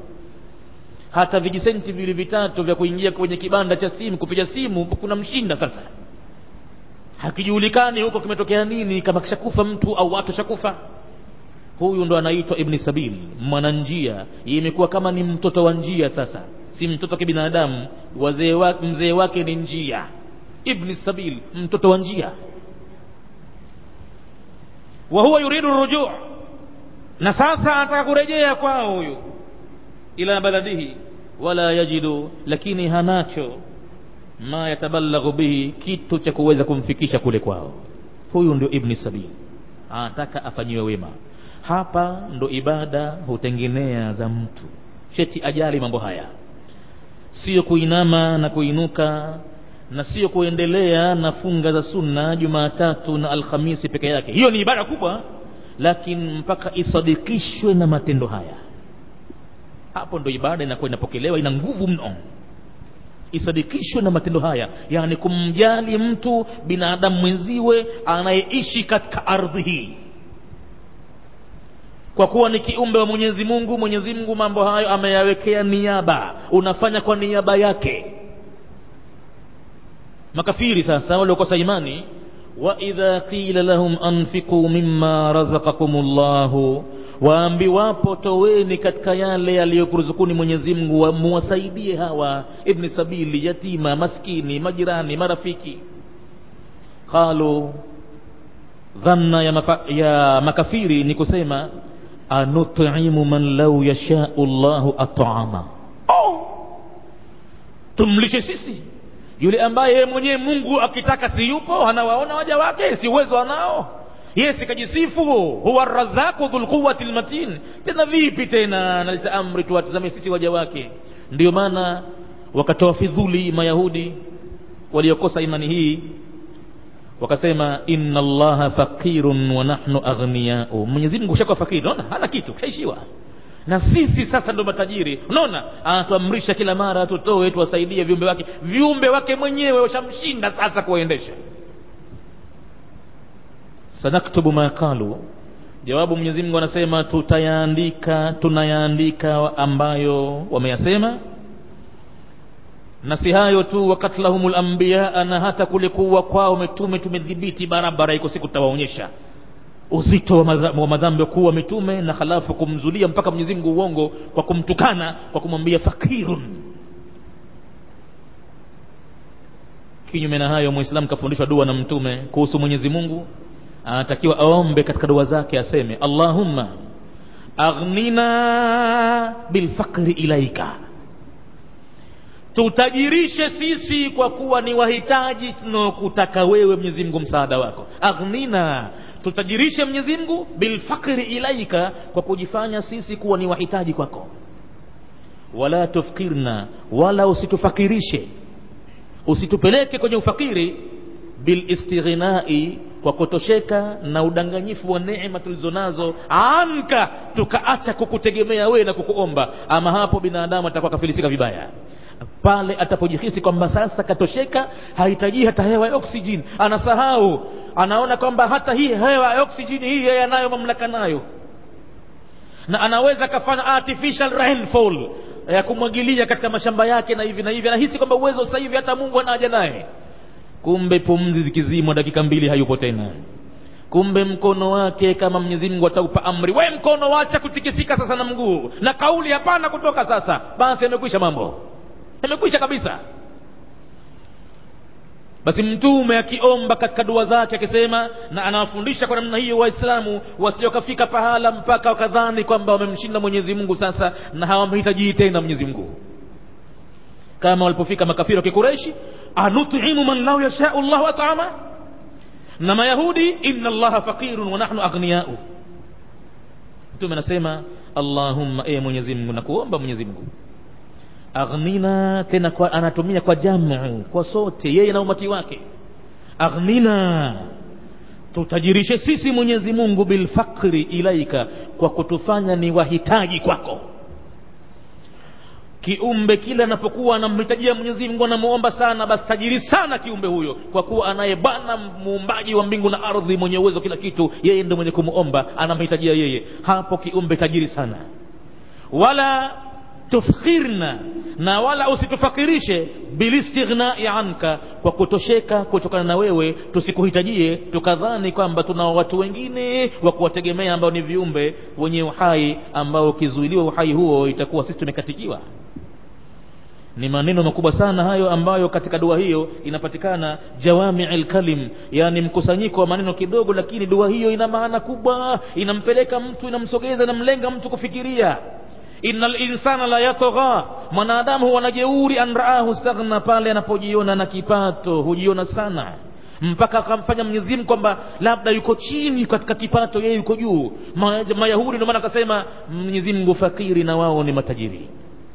hata vijisenti vili vitatu vya kuingia kwenye kibanda cha simu kupiga simu kuna mshinda sasa hakijulikani huko kimetokea nini kama kishakufa mtu au watu shakufa huyu ndo anaitwa ibni sabil mwananjia imekuwa kama ni mtoto wa njia sasa si mtoto wa kibinadamu wazee wa, mzee wake ni njia ibni sabil mtoto wa njia wa huwa yuridu rujuu na sasa anataka kurejea kwao huyu ila baladihi wala yajidu lakini hanacho ma yatabalaghu bihi kitu cha kuweza kumfikisha kule kwao huyu ndio ibni sabil anataka afanyiwe wema hapa ndo ibada hutengenea za mtu sheti ajali mambo haya sio kuinama na kuinuka na sio kuendelea na funga za sunna jumatatu na alhamisi peke yake hiyo ni ibada kubwa lakini mpaka isadikishwe na matendo haya hapo ndo ibada inakuwa inapokelewa ina nguvu mno isadikishwe na matendo haya yani kumjali mtu binadamu mwenziwe anayeishi katika ardhi hii kwa kuwa ni kiumbe wa mwenyezi mungu mwenyezi mungu mambo hayo ameyawekea niaba unafanya kwa niaba yake makafiri sasa waliokosa imani waidha qila lahum anfiquu mima razaqakum llahu waambiwapo toweni katika yale yaliyokuruzukuni mwenyezi mungu muwasaidie hawa ibni sabili yatima maskini majirani marafiki qalu dhanna ya, mafa, ya makafiri ni kusema anutimu man lau yashau llahu atama oh! tumlishe sisi yule ambaye yeye mwenyewe mungu akitaka si yupo anawaona waja wake si uwezo anao yeye sikajisifu huwa razaku dhulquwati lmatin tena vipi tena naleta amri tuwatizame sisi waja wake ndio maana wakatoa fidhuli mayahudi waliokosa imani hii wakasema inna allaha faqirun wa nahnu aghniyau mwenyezi mungu ushakuwa fakiri unaona hana kitu kishaishiwa na sisi sasa ndo matajiri unaona anatuamrisha kila mara tutoe tuwasaidie viumbe wake viumbe wake mwenyewe washamshinda sasa kuwaendesha sanaktubu ma qalu jawabu mwenyezi mungu anasema tutayaandika tunayaandika ambayo wameyasema na si hayo tu wakatlahum lambiyaa na hata kule kuwa kwao mitume tumedhibiti barabara iko siku tutawaonyesha uzito wa madha- wa madhambi kuwa mitume na halafu kumzulia mpaka mwenyezi mungu uongo kwa kumtukana kwa kumwambia fakirun kinyume na hayo muislamu kafundishwa dua na mtume kuhusu mwenyezi mungu anatakiwa aombe katika dua zake aseme allahumma aghnina bilfaqri ilaika tutajirishe sisi kwa kuwa ni wahitaji tunaokutaka wewe mwenyezi mungu msaada wako aghnina tutajirishe mwenyezi mungu bilfaqri ilaika kwa kujifanya sisi kuwa ni wahitaji kwako wala tufkirna wala usitufakirishe usitupeleke kwenye ufakiri bilistighnai kwa kutosheka na udanganyifu wa neema tulizonazo anka tukaacha kukutegemea wewe na kukuomba ama hapo binadamu atakuwa kafilisika vibaya pale atapojihisi kwamba sasa katosheka hahitaji hata hewa ya oksijeni anasahau anaona kwamba hata hii hewa ya oksijeni hii yeye anayo mamlaka nayo na anaweza akafanya artificial rainfall ya kumwagilia katika mashamba yake na hivi na hivi anahisi kwamba uwezo sasa hivi hata mungu anaja naye kumbe pumzi zikizimwa dakika mbili hayupo tena kumbe mkono wake kama mwenyezi mungu ataupa amri we mkono wacha kutikisika sasa na mguu na kauli hapana kutoka sasa basi yamekwisha mambo yamekwisha kabisa basi mtume akiomba katika dua zake akisema na anawafundisha kwa namna hiyo waislamu wasije wakafika pahala mpaka wakadhani kwamba wamemshinda mwenyezi mungu sasa na hawamhitajii tena mwenyezi mungu kama walipofika makafiri wa kikureishi anutimu man lau yashau llahu atama na mayahudi inna allaha faqirun wa nahnu aghniyau mtume anasema allahumma e mwenyezi mungu nakuomba mwenyezi mungu aghnina tena kwa, anatumia kwa jamu kwa sote yeye na umati wake aghnina tutajirishe sisi mwenyezi mungu bilfakri ilaika kwa kutufanya ni wahitaji kwako kiumbe kile anapokuwa anamhitajia mwenyezi mungu anamuomba sana basi tajiri sana kiumbe huyo kwa kuwa anaye bwana muumbaji wa mbingu na ardhi mwenye uwezo kila kitu yeye ndo mwenye kumuomba anamhitajia yeye hapo kiumbe tajiri sana wala tufkhirna na wala usitufakirishe bilistighnai anka kwa kutosheka kutokana na wewe tusikuhitajie tukadhani kwamba tuna watu wengine wa kuwategemea ambao ni viumbe wenye uhai ambao ukizuiliwa uhai huo itakuwa sisi tumekatikiwa ni maneno makubwa sana hayo ambayo katika dua hiyo inapatikana jawamii lkalim yani mkusanyiko wa maneno kidogo lakini dua hiyo ina maana kubwa inampeleka mtu inamsogeza inamlenga mtu kufikiria inna linsana la yatgha mwanadamu huwa na jeuri an raahu staghna pale anapojiona na kipato hujiona sana mpaka akamfanya Mwenyezi Mungu kwamba labda yuko chini katika kipato yeye yuko juu Ma, mayahudi ndio maana akasema Mwenyezi Mungu fakiri na wao ni matajiri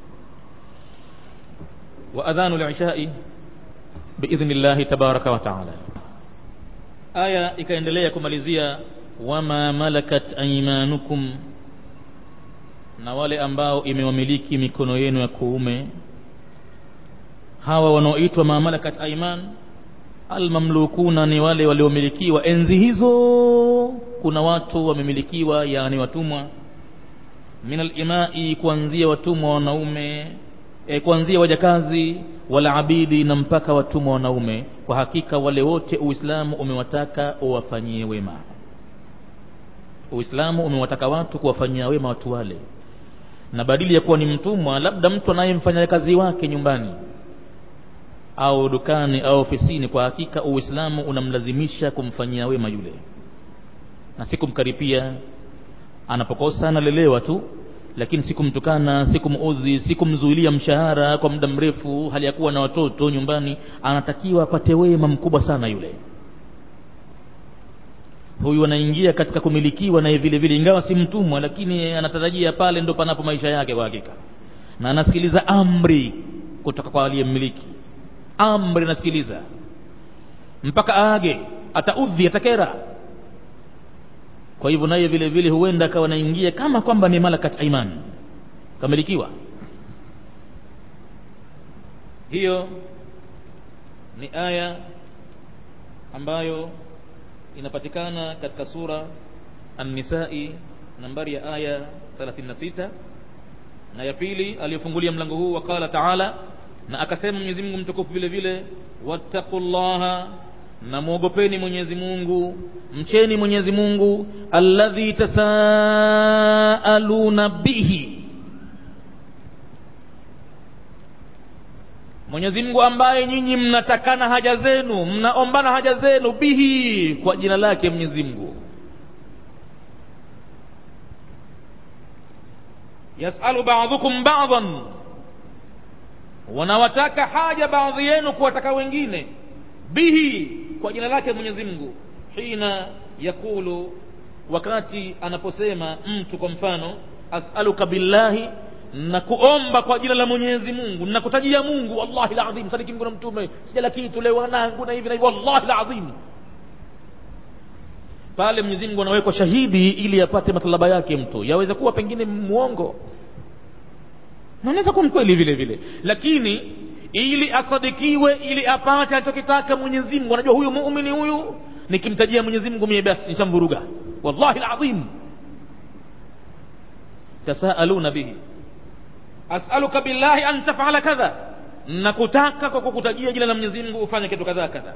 wa adhanu lishai biidhni llahi tabaraka wa taala aya ikaendelea kumalizia wama malakat aimanukum na wale ambao imewamiliki mikono yenu ya kuume hawa wanaoitwa mamalakat aiman almamlukuna ni wale waliomilikiwa enzi hizo kuna watu wamemilikiwa yani watumwa min alimai kuanzia watumwa wanaume e, kuanzia wajakazi wala abidi na mpaka watumwa wanaume kwa hakika wale wote uislamu umewataka uwafanyie wema uislamu umewataka watu kuwafanyia wema watu wale na badili ya kuwa ni mtumwa labda mtu anayemfanya kazi wake nyumbani au dukani au ofisini kwa hakika uislamu unamlazimisha kumfanyia wema yule na si kumkaripia anapokosa analelewa tu lakini sikumtukana sikumuudhi sikumzuilia mshahara kwa muda mrefu hali ya kuwa na watoto nyumbani anatakiwa apate wema mkubwa sana yule huyu anaingia katika kumilikiwa naye vile vile ingawa si mtumwa lakini anatarajia pale ndo panapo maisha yake kwa hakika na anasikiliza amri kutoka kwa aliyemmiliki amri anasikiliza mpaka aage ataudhi atakera kwa hivyo naye vile vile huenda akawa anaingia kama kwamba ni malakat aiman kamilikiwa hiyo ni aya ambayo inapatikana katika sura An-Nisai nambari ya aya 36 na ya pili aliyofungulia mlango huu wakala taala na akasema Mwenyezi Mungu mtukufu vile vile wattaqullaha na muogopeni Mwenyezi Mungu mcheni Mwenyezi Mungu alladhi tasaaluna bihi Mwenyezi Mungu ambaye nyinyi mnatakana haja zenu mnaombana haja zenu bihi kwa jina lake Mwenyezi Mungu yasalu ba'dhukum ba'dhan wanawataka haja baadhi yenu kuwataka wengine bihi kwa jina lake Mwenyezi Mungu hina yakulu wakati anaposema mtu kwa mfano as'aluka billahi na kuomba kwa jina la Mwenyezi Mungu na kutajia Mungu wallahi alazim sadiki Mungu na mtume sijala kitu leo wanangu na hivi na hivi wallahi alazim pale Mwenyezi Mungu anawekwa shahidi ili apate matalaba yake mtu yaweza kuwa pengine muongo naweza kuwa mkweli vile vile lakini ili asadikiwe ili apate anachokitaka Mwenyezi Mungu anajua huyu muumini huyu nikimtajia Mwenyezi Mungu mie basi nitamvuruga wallahi alazim tasaaluna bihi as'aluka billahi an taf'ala kadha nakutaka kwa kukutajia jina la Mwenyezi Mungu ufanye kitu kadha kadha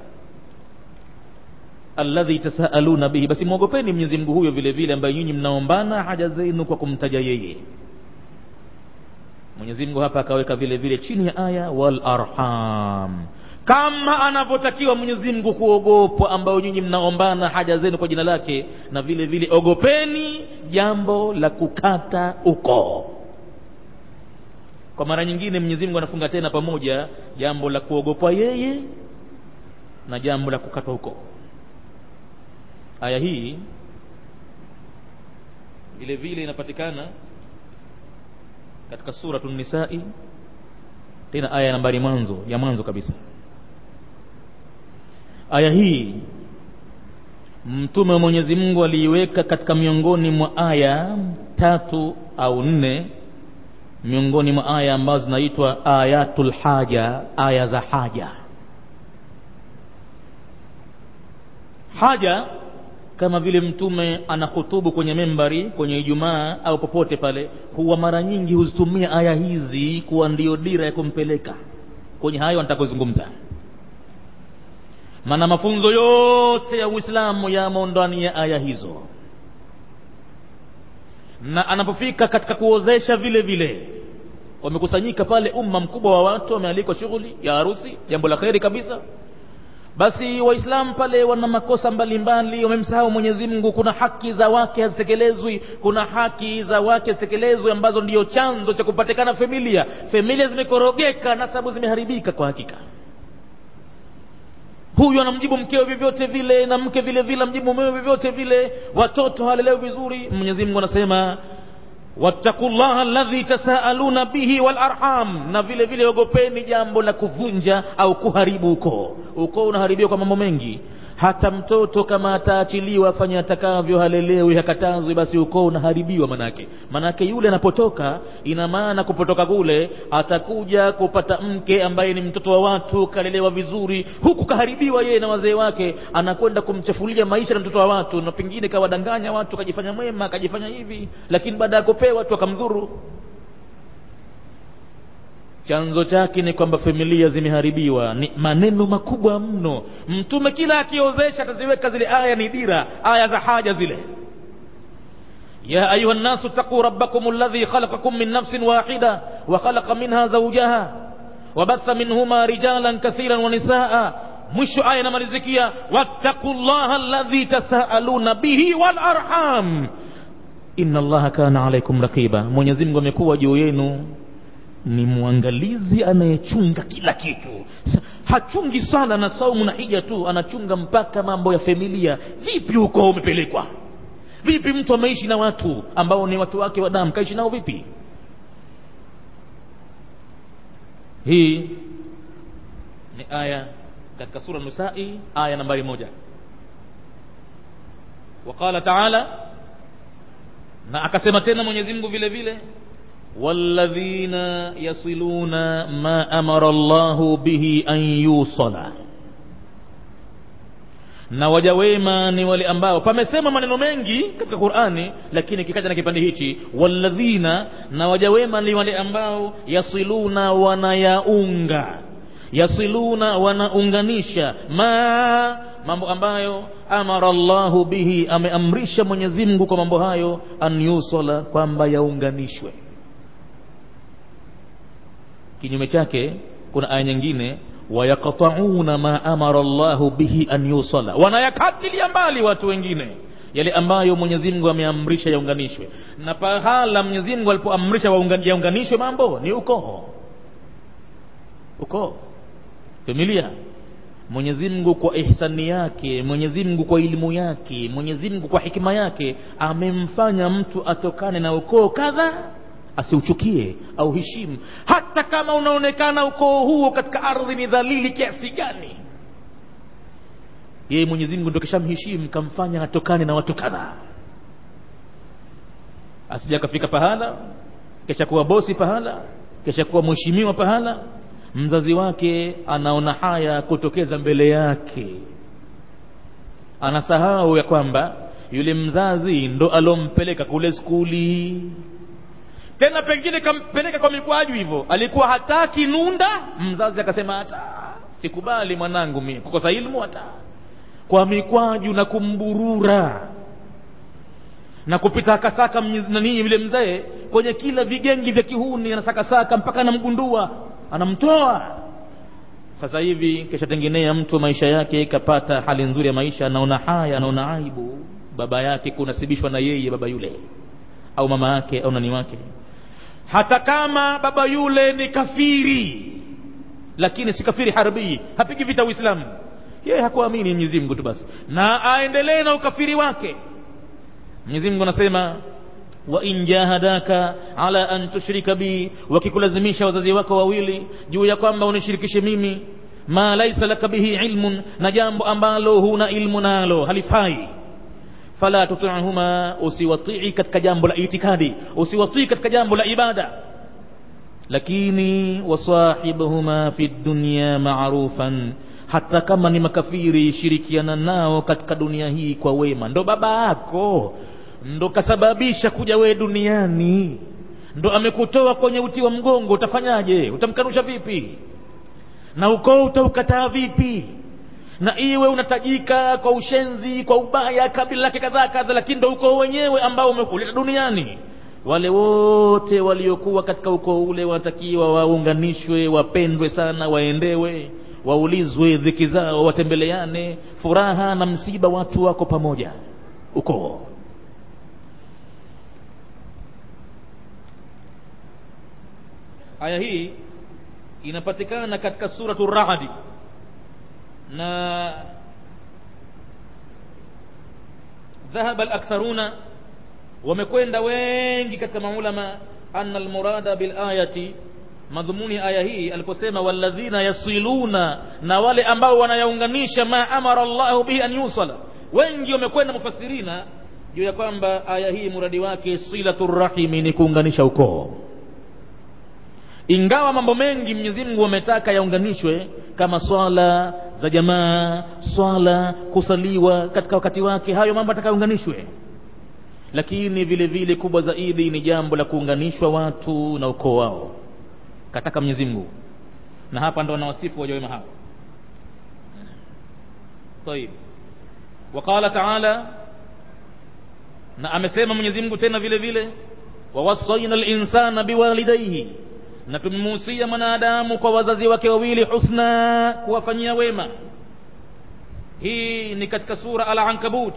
alladhi tasaaluna bihi basi mwogopeni Mwenyezi Mungu huyo vile vile ambaye nyinyi mnaombana haja zenu kwa kumtaja yeye Mwenyezi Mungu hapa akaweka vile vile chini ya aya wal arham kama anavyotakiwa Mwenyezi Mungu kuogopwa ambao nyinyi mnaombana haja zenu kwa jina lake na vile vile ogopeni jambo la kukata ukoo kwa mara nyingine Mwenyezi Mungu anafunga tena pamoja jambo la kuogopwa yeye na jambo la kukatwa ukoo aya hii vile vile inapatikana katika suratu nisai tena aya nambari mwanzo ya mwanzo kabisa aya hii mtume wa Mwenyezi Mungu aliiweka katika miongoni mwa aya tatu au nne miongoni mwa aya ambazo zinaitwa ayatul haja aya za haja haja kama vile mtume anahutubu kwenye membari kwenye Ijumaa au popote pale, huwa mara nyingi huzitumia aya hizi kuwa ndio dira ya kumpeleka kwenye hayo nitakayozungumza. Maana mafunzo yote ya Uislamu yamo ndani ya aya hizo, na anapofika katika kuozesha vile vile wamekusanyika pale umma mkubwa wa watu, wamealikwa shughuli ya harusi, jambo la kheri kabisa basi waislamu pale wana makosa mbalimbali wamemsahau mwenyezi mungu kuna haki za wake hazitekelezwi kuna haki za wake hazitekelezwi ambazo ndiyo chanzo cha kupatikana familia familia zimekorogeka nasabu zimeharibika kwa hakika huyu anamjibu mkeo vyovyote vile na mke vile vile amjibu mumewe vyovyote vile watoto hawalelewi vizuri mwenyezi mungu anasema wattaqullaha alladhi tasaaluna bihi wal arham, na vile vile ogopeni jambo la kuvunja au kuharibu ukoo. Ukoo unaharibiwa kwa mambo mengi. Hata mtoto kama ataachiliwa afanye atakavyo, halelewi, hakatazwi, basi ukoo unaharibiwa. Manake manake yule anapotoka, ina maana kupotoka kule atakuja kupata mke ambaye ni mtoto wa watu, kalelewa vizuri, huku kaharibiwa yeye na wazee wake, anakwenda kumchafulia maisha na mtoto wa watu, na pengine kawadanganya watu, kajifanya mwema, kajifanya hivi, lakini baada ya kupewa tu akamdhuru chanzo chake ni kwamba familia zimeharibiwa ni maneno makubwa mno mtume kila akiozesha ataziweka zile aya ni dira aya za haja zile ya ayuha nnasu taquu rabbakum alladhi khalaqakum min nafsin wahida wa khalaqa minha zawjaha wabatha minhuma rijalan kathiran wa nisaa mwisho aya inamalizikia wattaqu llaha alladhi tasaaluna bihi wal arham inna allaha kana alaikum raqiba mwenyezi mungu amekuwa juu yenu ni mwangalizi anayechunga kila kitu hachungi sala na saumu na hija tu anachunga mpaka mambo ya familia vipi huko umepelekwa vipi mtu ameishi na watu ambao ni watu wake wa damu kaishi nao vipi hii ni aya katika sura nisai aya nambari moja waqala taala na akasema tena mwenyezi mungu vile vile والذين يصلون ما امر الله به ان يوصل na waja wema ni wale ambao pamesema maneno mengi katika qurani lakini kikaja na kipande hichi walladhina na waja wema ni wale ambao yasiluna wanayaunga yasiluna wanaunganisha ma mambo ambayo amara llahu bihi ameamrisha mwenyezi mungu kwa mambo hayo an yusala kwamba yaunganishwe kinyume chake kuna aya nyingine wayaqtauna ma amara llahu bihi an yusala wanayakatilia mbali watu wengine yale ambayo mwenyezi mungu ameamrisha yaunganishwe na pahala mwenyezi mungu alipoamrisha yaunganishwe mambo ni ukoo ukoo familia mwenyezi mungu kwa ihsani yake mwenyezi mungu kwa elimu yake mwenyezi mungu kwa hikima yake amemfanya mtu atokane na ukoo kadha asiuchukie au heshimu hata kama unaonekana ukoo huo katika ardhi ni dhalili kiasi gani yeye mwenyezi mungu ndo kishamheshimu kamfanya atokane na watu kadhaa asija akafika pahala kesha kuwa bosi pahala kesha kuwa mheshimiwa pahala mzazi wake anaona haya kutokeza mbele yake anasahau ya kwamba yule mzazi ndo alompeleka kule skuli tena pengine kampeleka kwa mikwaju hivyo alikuwa hataki nunda mzazi akasema hata sikubali mwanangu mimi kukosa ilmu hata kwa mikwaju na kumburura na kupita akasaka nanii yule mzee kwenye kila vigengi vya kihuni anasakasaka mpaka anamgundua anamtoa sasa hivi kishatengenea mtu maisha yake kapata hali nzuri ya maisha anaona haya anaona aibu baba yake kunasibishwa na yeye baba yule au mama yake au nani wake hata kama baba yule ni kafiri lakini si kafiri harbii hapigi vita uislamu yeye hakuamini mwenyezi mungu tu basi na aendelee na ukafiri wake mwenyezi mungu anasema wa in jahadaka ala an tushrika bi wakikulazimisha wazazi wako wawili juu ya kwamba unishirikishe mimi ma laisa laka bihi ilmun na jambo ambalo huna ilmu nalo halifai fala tutihuma usiwatii katika jambo la itikadi usiwatii katika jambo la ibada lakini wasahibuhuma fi dunya marufan hata kama ni makafiri shirikiana nao katika dunia hii kwa wema ndo baba yako ndo kasababisha kuja wewe duniani ndo amekutoa kwenye uti wa mgongo utafanyaje utamkanusha vipi na ukoo utaukataa vipi na iwe unatajika kwa ushenzi kwa ubaya kabila lake kadhaa kadha lakini ndo ukoo wenyewe ambao umekuleta duniani wale wote waliokuwa katika ukoo ule wanatakiwa waunganishwe wapendwe sana waendewe waulizwe dhiki zao watembeleane furaha na msiba watu wako pamoja ukoo aya hii inapatikana katika suratu radi na dhahaba alaktharuna wamekwenda wengi katika maulama anna almurada bilayati madhumuni aya hii aliposema walladhina yasiluna na wale ambao wanayaunganisha ma amara llahu bihi an yusala wengi wamekwenda mufasirina juu ya kwamba aya hii muradi wake silatu rahimi ni kuunganisha ukoo ingawa mambo mengi Mwenyezi Mungu ametaka yaunganishwe kama swala za jamaa swala kusaliwa katika wakati wake hayo mambo atakaunganishwe lakini vile vile kubwa zaidi ni jambo la kuunganishwa watu na ukoo wao kataka Mwenyezi Mungu na hapa ndo wanawasifu waja wema hao طيب وقال تعالى na amesema Mwenyezi Mungu tena vile vile wawasaina al-insana biwalidayhi na tumemuhusia mwanadamu kwa wazazi wake wawili husna kuwafanyia wema hii ni katika sura al-ankabut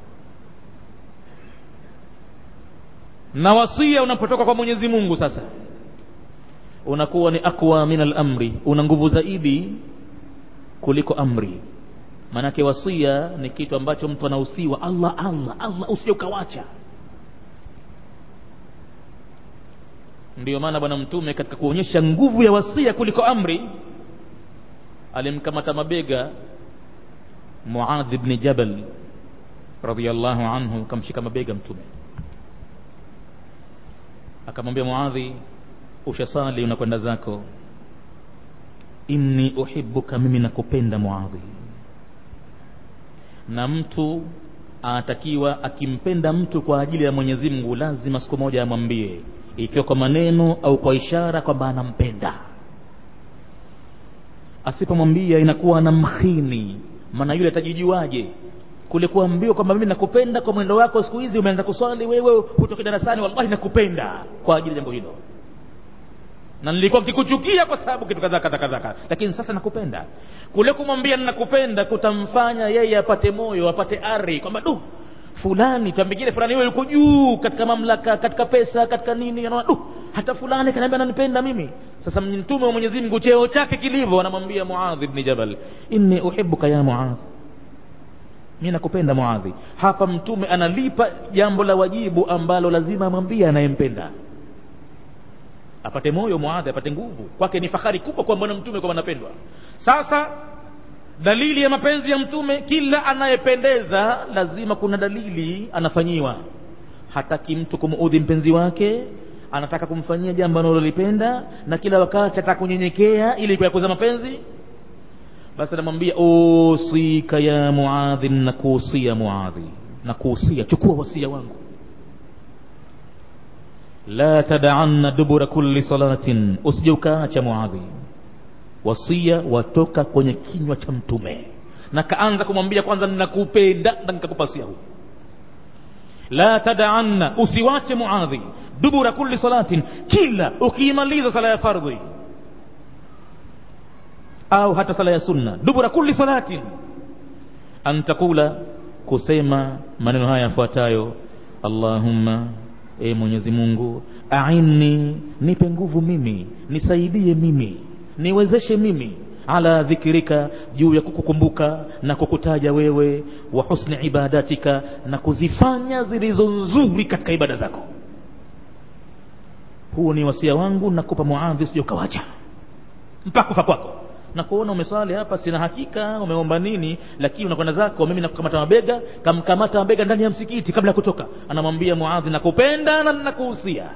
na wasia unapotoka kwa Mwenyezi Mungu sasa unakuwa ni akwa min al-amri una nguvu zaidi kuliko amri maanake wasia ni kitu ambacho mtu anahusiwa Allah Allah Allah usije ukawacha ndiyo maana bwana mtume katika kuonyesha nguvu ya wasia kuliko amri alimkamata mabega Muadh ibn Jabal radhiyallahu anhu kamshika mabega mtume akamwambia Muadhi ushasali unakwenda zako inni uhibbuka mimi nakupenda Muadhi na mtu anatakiwa akimpenda mtu kwa ajili ya mwenyezi mungu lazima siku moja amwambie ikiwa kwa maneno au kwa ishara kwamba anampenda asipomwambia inakuwa anamkhini maana yule atajijuaje kule kuambiwa kwamba mimi nakupenda kwa mwendo wako siku hizi umeanza kuswali wewe hutoke darasani wallahi nakupenda kwa ajili ya jambo hilo na nilikuwa nikikuchukia kwa sababu kitu kadhaa kadhaa kadhaa lakini sasa nakupenda kule kumwambia nakupenda kutamfanya yeye apate moyo apate ari kwamba du fulani tambingine fulani wewe yuko juu katika mamlaka katika pesa katika nini anaona du hata fulani kaniambia ananipenda mimi sasa mtume wa Mwenyezi Mungu cheo chake kilivyo anamwambia Muadh ibn Jabal inni uhibbuka ya Muadh mimi nakupenda Muadhi hapa mtume analipa jambo la wajibu ambalo lazima amwambie anayempenda apate moyo Muadhi apate nguvu kwake ni fahari kubwa kwa bwana mtume kwamba anapendwa sasa dalili ya mapenzi ya mtume kila anayependeza lazima kuna dalili anafanyiwa hataki mtu kumuudhi mpenzi wake anataka kumfanyia jambo analolipenda na kila wakati ataka kunyenyekea ili kuyakuza mapenzi basi anamwambia usika ya muadhi nakuhusia muadhi nakuhusia chukua wasia wangu la tadaanna dubura kulli salatin usije ukaacha muadhi wasia watoka kwenye kinywa cha mtume na kaanza kumwambia kwanza ninakupenda na nikakupasia huu la tadaanna usiwache muadhi dubura kulli salatin kila ukiimaliza sala ya fardhi au hata sala ya sunna dubura kulli salatin an taqula kusema maneno haya yafuatayo allahumma e mwenyezi mungu ainni nipe nguvu mimi nisaidie mimi niwezeshe mimi ala dhikrika juu ya kukukumbuka na kukutaja wewe wa husni ibadatika na kuzifanya zilizo nzuri katika ibada zako huu ni wasia wangu nakupa muadhi usije ukawacha mpaka kufa kwako na kuona umeswali hapa sina hakika umeomba nini lakini unakwenda zako mimi nakukamata mabega kamkamata mabega ndani ya msikiti kabla ya kutoka anamwambia muadhi nakupenda na nakuhusia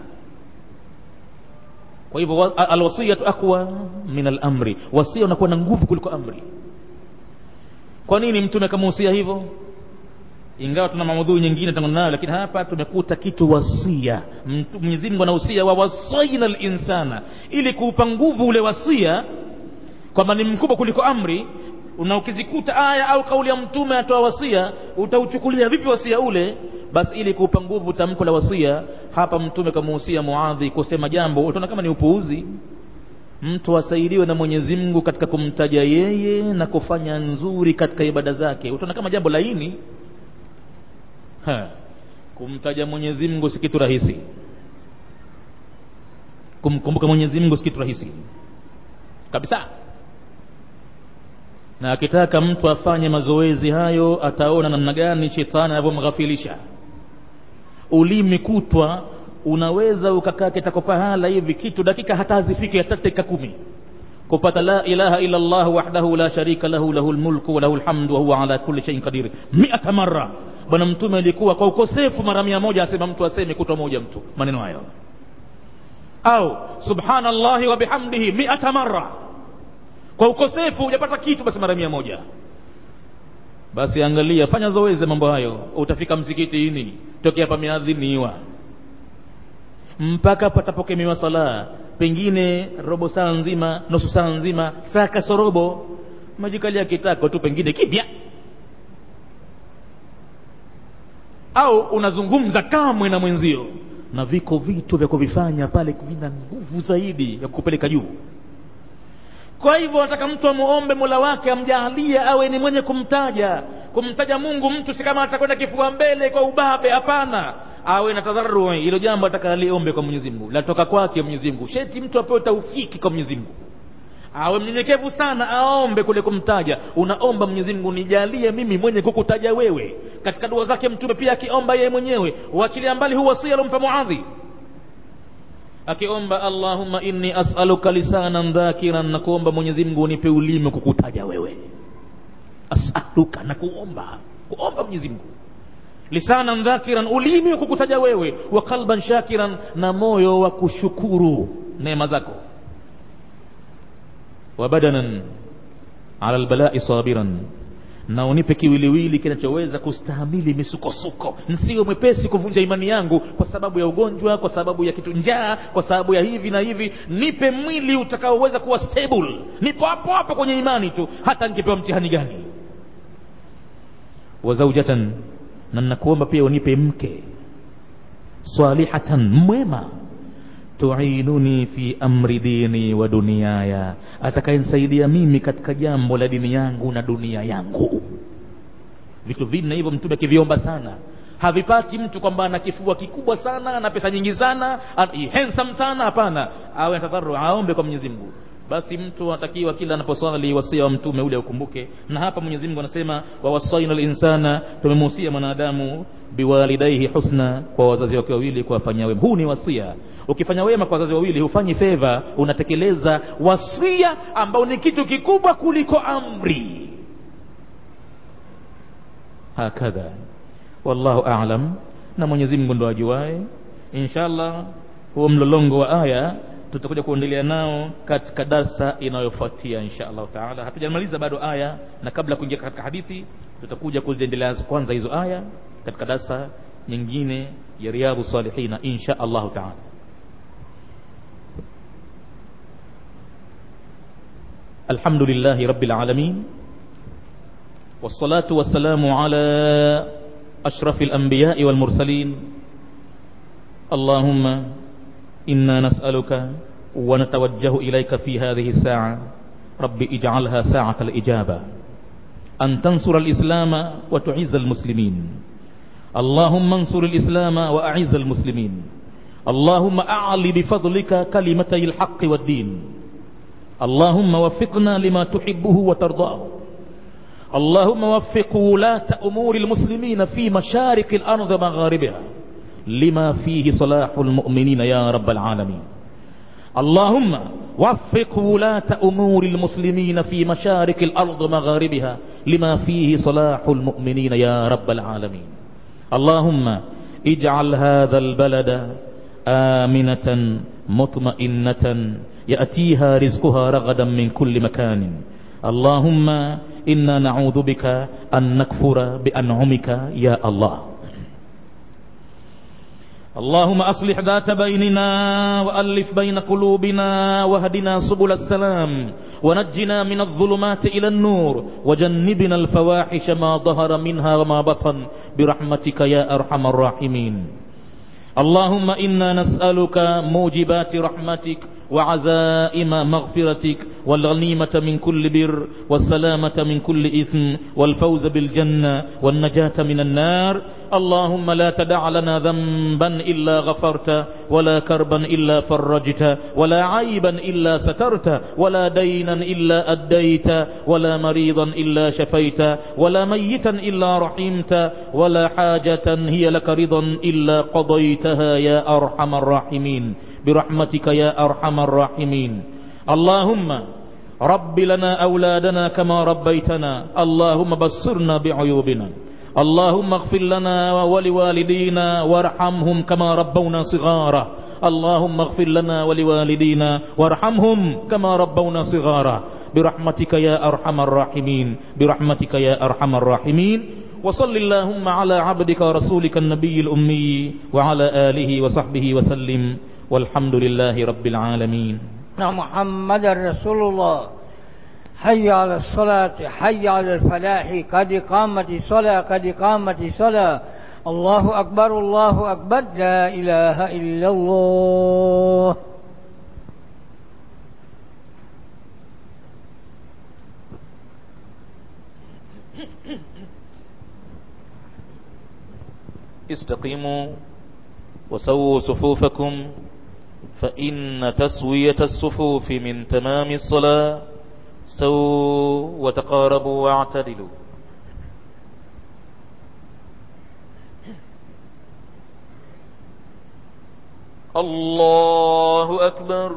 kwa hivyo alwasiyatu aqwa min alamri wasia unakuwa na nguvu kuliko amri kwa nini mtume akamuhusia hivyo ingawa tuna maudhui nyingine tangu nayo lakini hapa tumekuta kitu wasia Mwenyezi Mungu anahusia wa wasaina linsana ili kuupa nguvu ule wasia kwamba ni mkubwa kuliko amri na ukizikuta aya au kauli ya mtume atoa wasia utauchukulia vipi wasia ule basi ili kuupa nguvu tamko la wasia hapa mtume kamuhusia muadhi kusema jambo utaona kama ni upuuzi mtu asaidiwe na Mwenyezi Mungu katika kumtaja yeye na kufanya nzuri katika ibada zake utaona kama jambo laini ha. kumtaja Mwenyezi Mungu si kitu rahisi kumkumbuka Mwenyezi Mungu si kitu rahisi kabisa na akitaka mtu afanye mazoezi hayo ataona namna gani shetani anavyomghafilisha ulimi kutwa unaweza ukakaa kitako pahala hivi kitu dakika hata hazifiki hata dakika kumi kupata la ilaha illa Allah wahdahu la sharika lahu lahul mulku wa lahul hamdu wa huwa ala kulli shay'in qadir mi'ata marra bwana mtume alikuwa kwa ukosefu mara mia moja asema mtu aseme kutwa moja mtu maneno hayo au subhanallahi wa bihamdihi mi'ata marra kwa ukosefu hujapata kitu basi mara mia moja basi angalia fanya zoezi mambo hayo utafika msikitini tokea pameadhiniwa mpaka patapokemiwa sala pengine robo saa nzima nusu saa nzima saa kasorobo majikalia kitako tu pengine kipya au unazungumza kamwe na mwenzio na viko vitu vya kuvifanya pale vina nguvu zaidi ya kukupeleka juu kwa hivyo nataka mtu amuombe mola wake amjalie awe ni mwenye kumtaja kumtaja mungu mtu si kama atakwenda kifua mbele kwa ubabe hapana awe na tadharui hilo jambo ataka aliombe kwa mwenyezi mungu latoka kwake mwenyezi mungu sheti mtu apewe taufiki kwa mwenyezi mungu awe mnyenyekevu sana aombe kule kumtaja unaomba mwenyezi mungu nijalie mimi mwenye kukutaja wewe katika dua zake mtume pia akiomba yeye mwenyewe uachilia mbali huu wasia alompa muadhi akiomba allahumma inni as'aluka lisanan dhakiran na kuomba mwenyezi mungu unipe ulimi kukutaja wewe as'aluka na kuomba kuomba mwenyezi mungu lisanan dhakiran ulimi wa kukutaja wewe wa qalban shakiran na moyo wa kushukuru neema zako wa badanan ala albalai sabiran na unipe kiwiliwili kinachoweza kustahamili misukosuko nsiwe mwepesi kuvunja imani yangu kwa sababu ya ugonjwa kwa sababu ya kitu njaa kwa sababu ya hivi na hivi nipe mwili utakaoweza kuwa stable nipo hapo hapo kwenye imani tu hata nikipewa mtihani gani wa zaujatan na nakuomba pia unipe mke salihatan mwema tuinuni fi amri dini wa duniaya atakayenisaidia mimi katika jambo la dini yangu na dunia yangu vitu vinne hivyo mtume akiviomba sana havipati mtu kwamba ana kifua kikubwa sana ana pesa nyingi sana handsome sana hapana awe atadharu aombe kwa mwenyezi mungu basi mtu anatakiwa kila anaposwali wasia wa mtume ule ukumbuke na hapa mwenyezi mungu anasema wawasaina linsana tumemuhusia mwanadamu biwalidaihi husna kwa wazazi wake wawili kuwafanyia wema huu ni wasia ukifanya wema kwa wazazi wawili hufanyi fedha unatekeleza wasia ambao ni kitu kikubwa kuliko amri hakadha wallahu alam na mwenyezi mungu ndo ajuae inshallah huo mlolongo wa aya tutakuja kuendelea nao katika darsa inayofuatia insha allahu taala hatujamaliza bado aya na kabla ya kuingia katika hadithi tutakuja kuziendelea kwanza hizo aya katika darsa nyingine ya riyadhu salihina insha allahu taala الحمد لله رب العالمين والصلاة والسلام على أشرف الأنبياء والمرسلين اللهم إنا نسألك ونتوجه إليك في هذه الساعة رب اجعلها ساعة الإجابة أن تنصر الإسلام وتعز المسلمين اللهم انصر الإسلام وأعز المسلمين اللهم أعل بفضلك كلمتي الحق والدين اللهم وفقنا لما تحبه وترضاه اللهم وفق ولاة أمور المسلمين في مشارق الأرض ومغاربها لما فيه صلاح المؤمنين يا رب العالمين اللهم وفق ولاة أمور المسلمين في مشارق الأرض ومغاربها لما فيه صلاح المؤمنين يا رب العالمين اللهم اجعل هذا البلد آمنة مطمئنة يأتيها رزقها رغدا من كل مكان اللهم إنا نعوذ بك أن نكفر بأنعمك يا الله اللهم أصلح ذات بيننا وألف بين قلوبنا واهدنا سبل السلام ونجنا من الظلمات إلى النور وجنبنا الفواحش ما ظهر منها وما بطن برحمتك يا أرحم الراحمين اللهم إنا نسألك موجبات رحمتك وعزائم مغفرتك والغنيمة من كل بر والسلامة من كل إثم والفوز بالجنة والنجاة من النار اللهم لا تدع لنا ذنبا إلا غفرت ولا كربا إلا فرجت ولا عيبا إلا سترت ولا دينا إلا أديت ولا مريضا إلا شفيت ولا ميتا إلا رحمت ولا حاجة هي لك رضا إلا قضيتها يا أرحم الراحمين برحمتك يا أرحم الراحمين اللهم رب لنا أولادنا كما ربيتنا اللهم بصرنا بعيوبنا اللهم اغفر لنا ولوالدينا وارحمهم كما ربونا صغارا اللهم اغفر لنا ولوالدينا وارحمهم كما ربونا صغارا برحمتك يا أرحم الراحمين برحمتك يا أرحم الراحمين وصل اللهم على عبدك ورسولك النبي الأمي وعلى آله وصحبه وسلم والحمد لله رب العالمين محمد رسول الله حي على الصلاة حي على الفلاح قد قامت الصلاة قد قامت الصلاة الله أكبر الله أكبر لا إله إلا الله استقيموا وسووا صفوفكم فإن تسوية الصفوف من تمام الصلاة استووا وتقاربوا واعتدلوا الله أكبر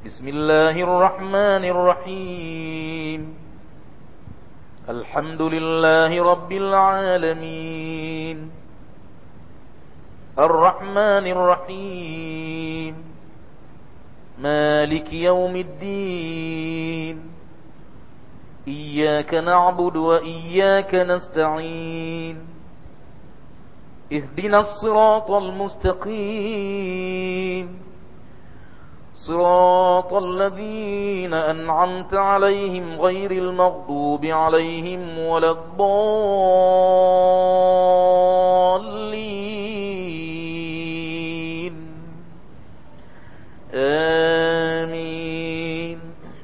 بسم الله الرحمن الرحيم الحمد لله رب العالمين الرحمن الرحيم مالك يوم الدين إياك نعبد وإياك نستعين اهدنا الصراط المستقيم صراط الذين أنعمت عليهم غير المغضوب عليهم ولا الضالين آمين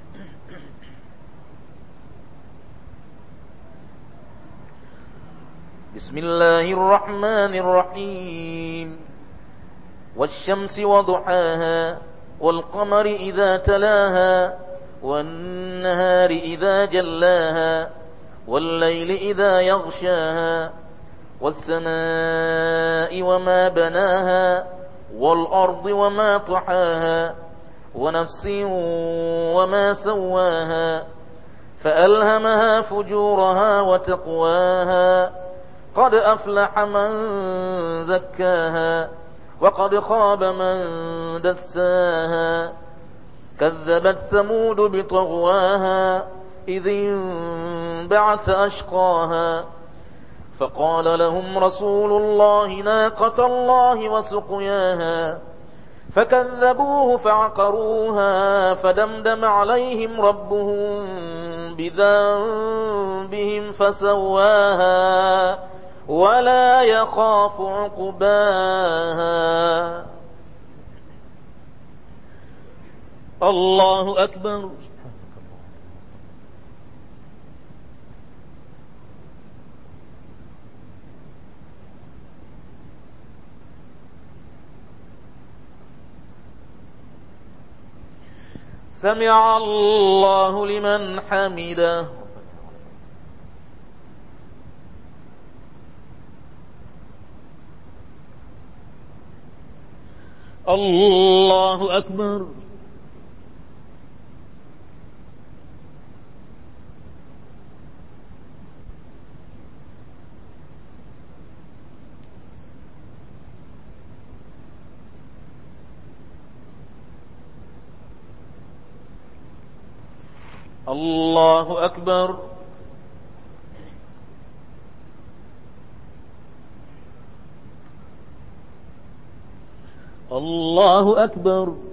بسم الله الرحمن الرحيم والشمس وضحاها والقمر إذا تلاها والنهار إذا جلاها والليل إذا يغشاها والسماء وما بناها والأرض وما طحاها ونفس وما سواها فألهمها فجورها وتقواها قد أفلح من زكاها وقد خاب من دساها كذبت ثمود بطغواها إذ انبعث أشقاها فقال لهم رسول الله ناقة الله وسقياها فكذبوه فعقروها فدمدم عليهم ربهم بذنبهم فسواها ولا يخاف عقباها الله أكبر سمع الله لمن حمده الله أكبر الله أكبر الله أكبر